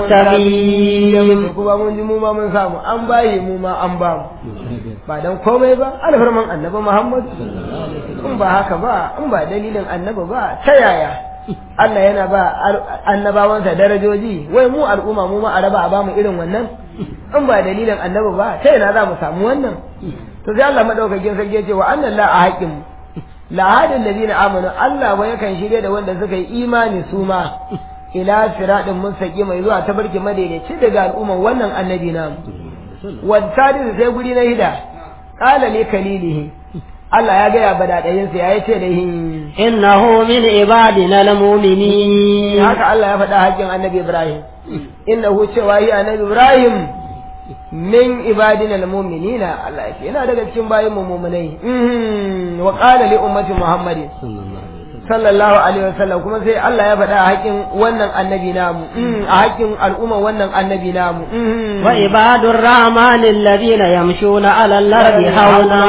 مستقيم kuma mun ji mu ma mun samu an bayi mu ma an ba mu ba dan komai ba alfarman annabi Muhammad in ba haka ba in ba dalilin annabi ba ta yaya Allah yana ba annabawansa darajoji wai mu al'umma mu ma a raba a bamu irin wannan in ba dalilin annabi ba ta yana za mu samu wannan to sai Allah madaukakin sarki ya ce wa annan la a haƙin la hadin ladina amanu Allah ba yakan shirye da wanda suka yi imani su ma ila siratin mustaqim mai zuwa tabarki madaidaici daga al'umman wannan annabi namu wa sadis sai guri na hida qala li kalilihi Allah ya gaya badadayinsa ya ce da hin innahu min ibadina al-mu'minin haka Allah ya faɗa haƙƙin annabi Ibrahim innahu cewa yi annabi Ibrahim min ibadina al-mu'minina Allah ya ce yana daga cikin bayin mu mu'minai wa qala li ummati Muhammadin sallallahu alaihi wasallam kuma sai Allah ya faɗa a haƙƙin wannan annabi namu a haƙƙin al'umma wannan annabi namu wa ibadur rahmani alladhina yamshuna 'ala al-ardi hauna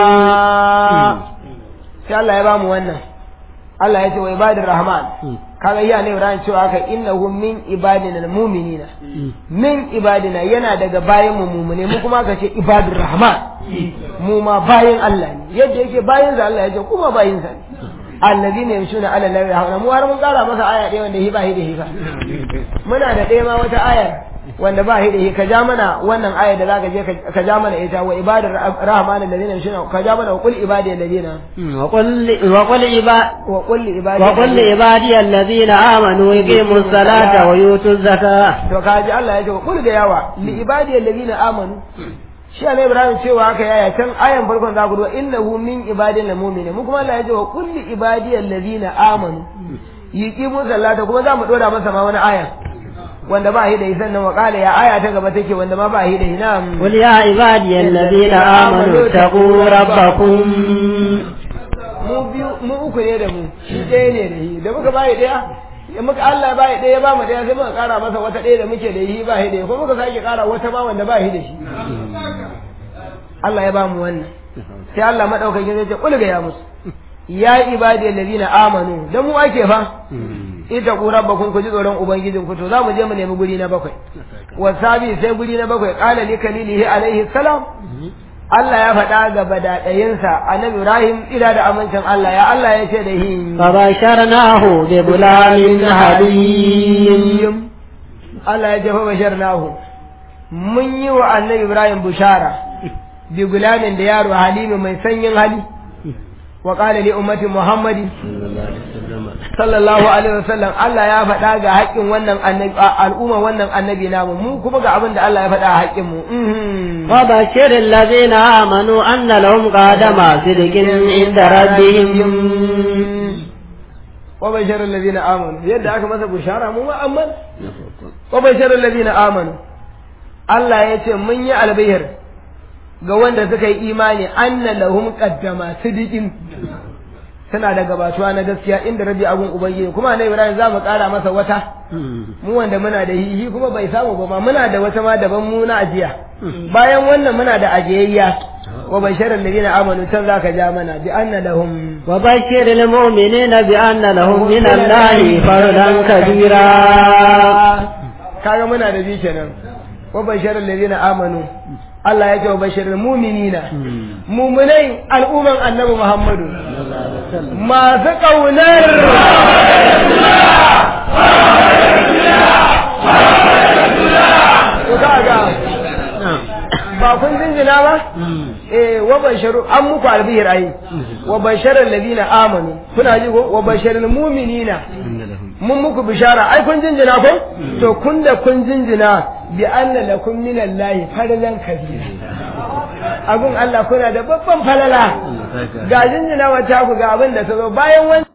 sai Allah ya bamu wannan Allah ya ce wa ibadur rahman kaga iya ne Ibrahim cewa haka innahu min ibadina almu'minina min ibadina yana daga bayan mu mu'mine mu kuma ka ce ibadur rahman mu ma bayin Allah ne yadda yake bayin sa Allah ya ce kuma bayin sa ne alladhina yamshuna ala al-ardi hauna mu har mun kara masa aya ɗaya wanda hi ba hi da hi muna da ɗaya ma wata ayar wanda ba hi da hi ka ja mana wannan ayar da zaka je ka ja mana ita wa ibadur rahman alladhina yamshuna ka ja mana wa qul ibadi alladhina wa qul wa qul ibadi wa qul ibadi wa qul ibadi alladhina amanu yuqimus salata wa yutuz zakata to kaji Allah ya ce wa qul ga yawa li ibadi alladhina amanu shi ne Ibrahim cewa haka yaya can ayan farkon za ku duba innahu min ibadina mu'mini mu kuma Allah ya ce wa kulli ibadi alladhina amanu yuqimu salata kuma za mu dora masa ma wani aya wanda ba shi da isan nan wa qala ya aya ta gaba take wanda ma ba shi da ina qul ya ibadi alladhina amanu taqu rabbakum mu biyu mu uku ne da mu shi ɗaya ne da shi da muka ba shi ɗaya in muka Allah ba shi ɗaya ba mu ɗaya sai muka ƙara masa wata ɗaya da muke da shi ba shi da ko muka sake ƙara wata ma wanda ba shi da shi Allah ya ba mu wannan sai Allah madaukakin zai ce kul ga ya musu ya ibadi allazina amanu da mu ake fa ita ku rabbakum ku ji tsoron ubangijin ku to za mu je mu nemi guri na bakwai wasabi sai guri na bakwai qala li kalilihi alaihi salam Allah ya faɗa ga badaɗayinsa annabi Ibrahim ila da amincin Allah ya Allah ya ce da hi فبشرناه بغلام حليم Allah ya ce fa basharnahu mun yi wa annabi Ibrahim bushara bi gulamin da yaro halimi mai sanyin hali wa qala li ummati Muhammadi sallallahu alaihi wasallam Allah ya faɗa ga haƙƙin wannan annabi al'umma wannan annabi namu mu kuma ga abin da Allah ya faɗa a haƙƙin mu وبشر الذين آمنوا أن لهم قدم صدق عند ربهم وبشر الذين آمنوا يد aka masa bushara mu ma amman وبشر الذين آمنوا Allah ya ce mun yi albihir ga wanda suka yi imani anna lahum qaddama sidiqin suna da gabatuwa na gaskiya inda rabbi abun ubangiji kuma na Ibrahim za mu kara masa wata mu wanda muna da hihi kuma bai samu ba ma muna da wata ma daban mu na ajiya bayan wannan muna da ajiyayya wa basharal ladina amanu can zaka ja mana bi anna lahum وبشر المؤمنين بأن لهم من الله فردا كبيرا kaga muna da bi kenan wa basharal ladina amanu Allah ya ce wa basharal mu'minina mu'minai al'umman annabi Muhammadu masu kaunar Ku kaga ba kun jinjina ba eh wa basharu an muku albihir ai wa basharal ladina amanu kuna ji ko wa basharil mu'minina mun muku bishara ai kun jinjina ko to kun da kun jinjina bi anna lakum minallahi fadlan kabira abun Allah kuna da babban falala ga jinjina wata ku ga abin da ta zo bayan wani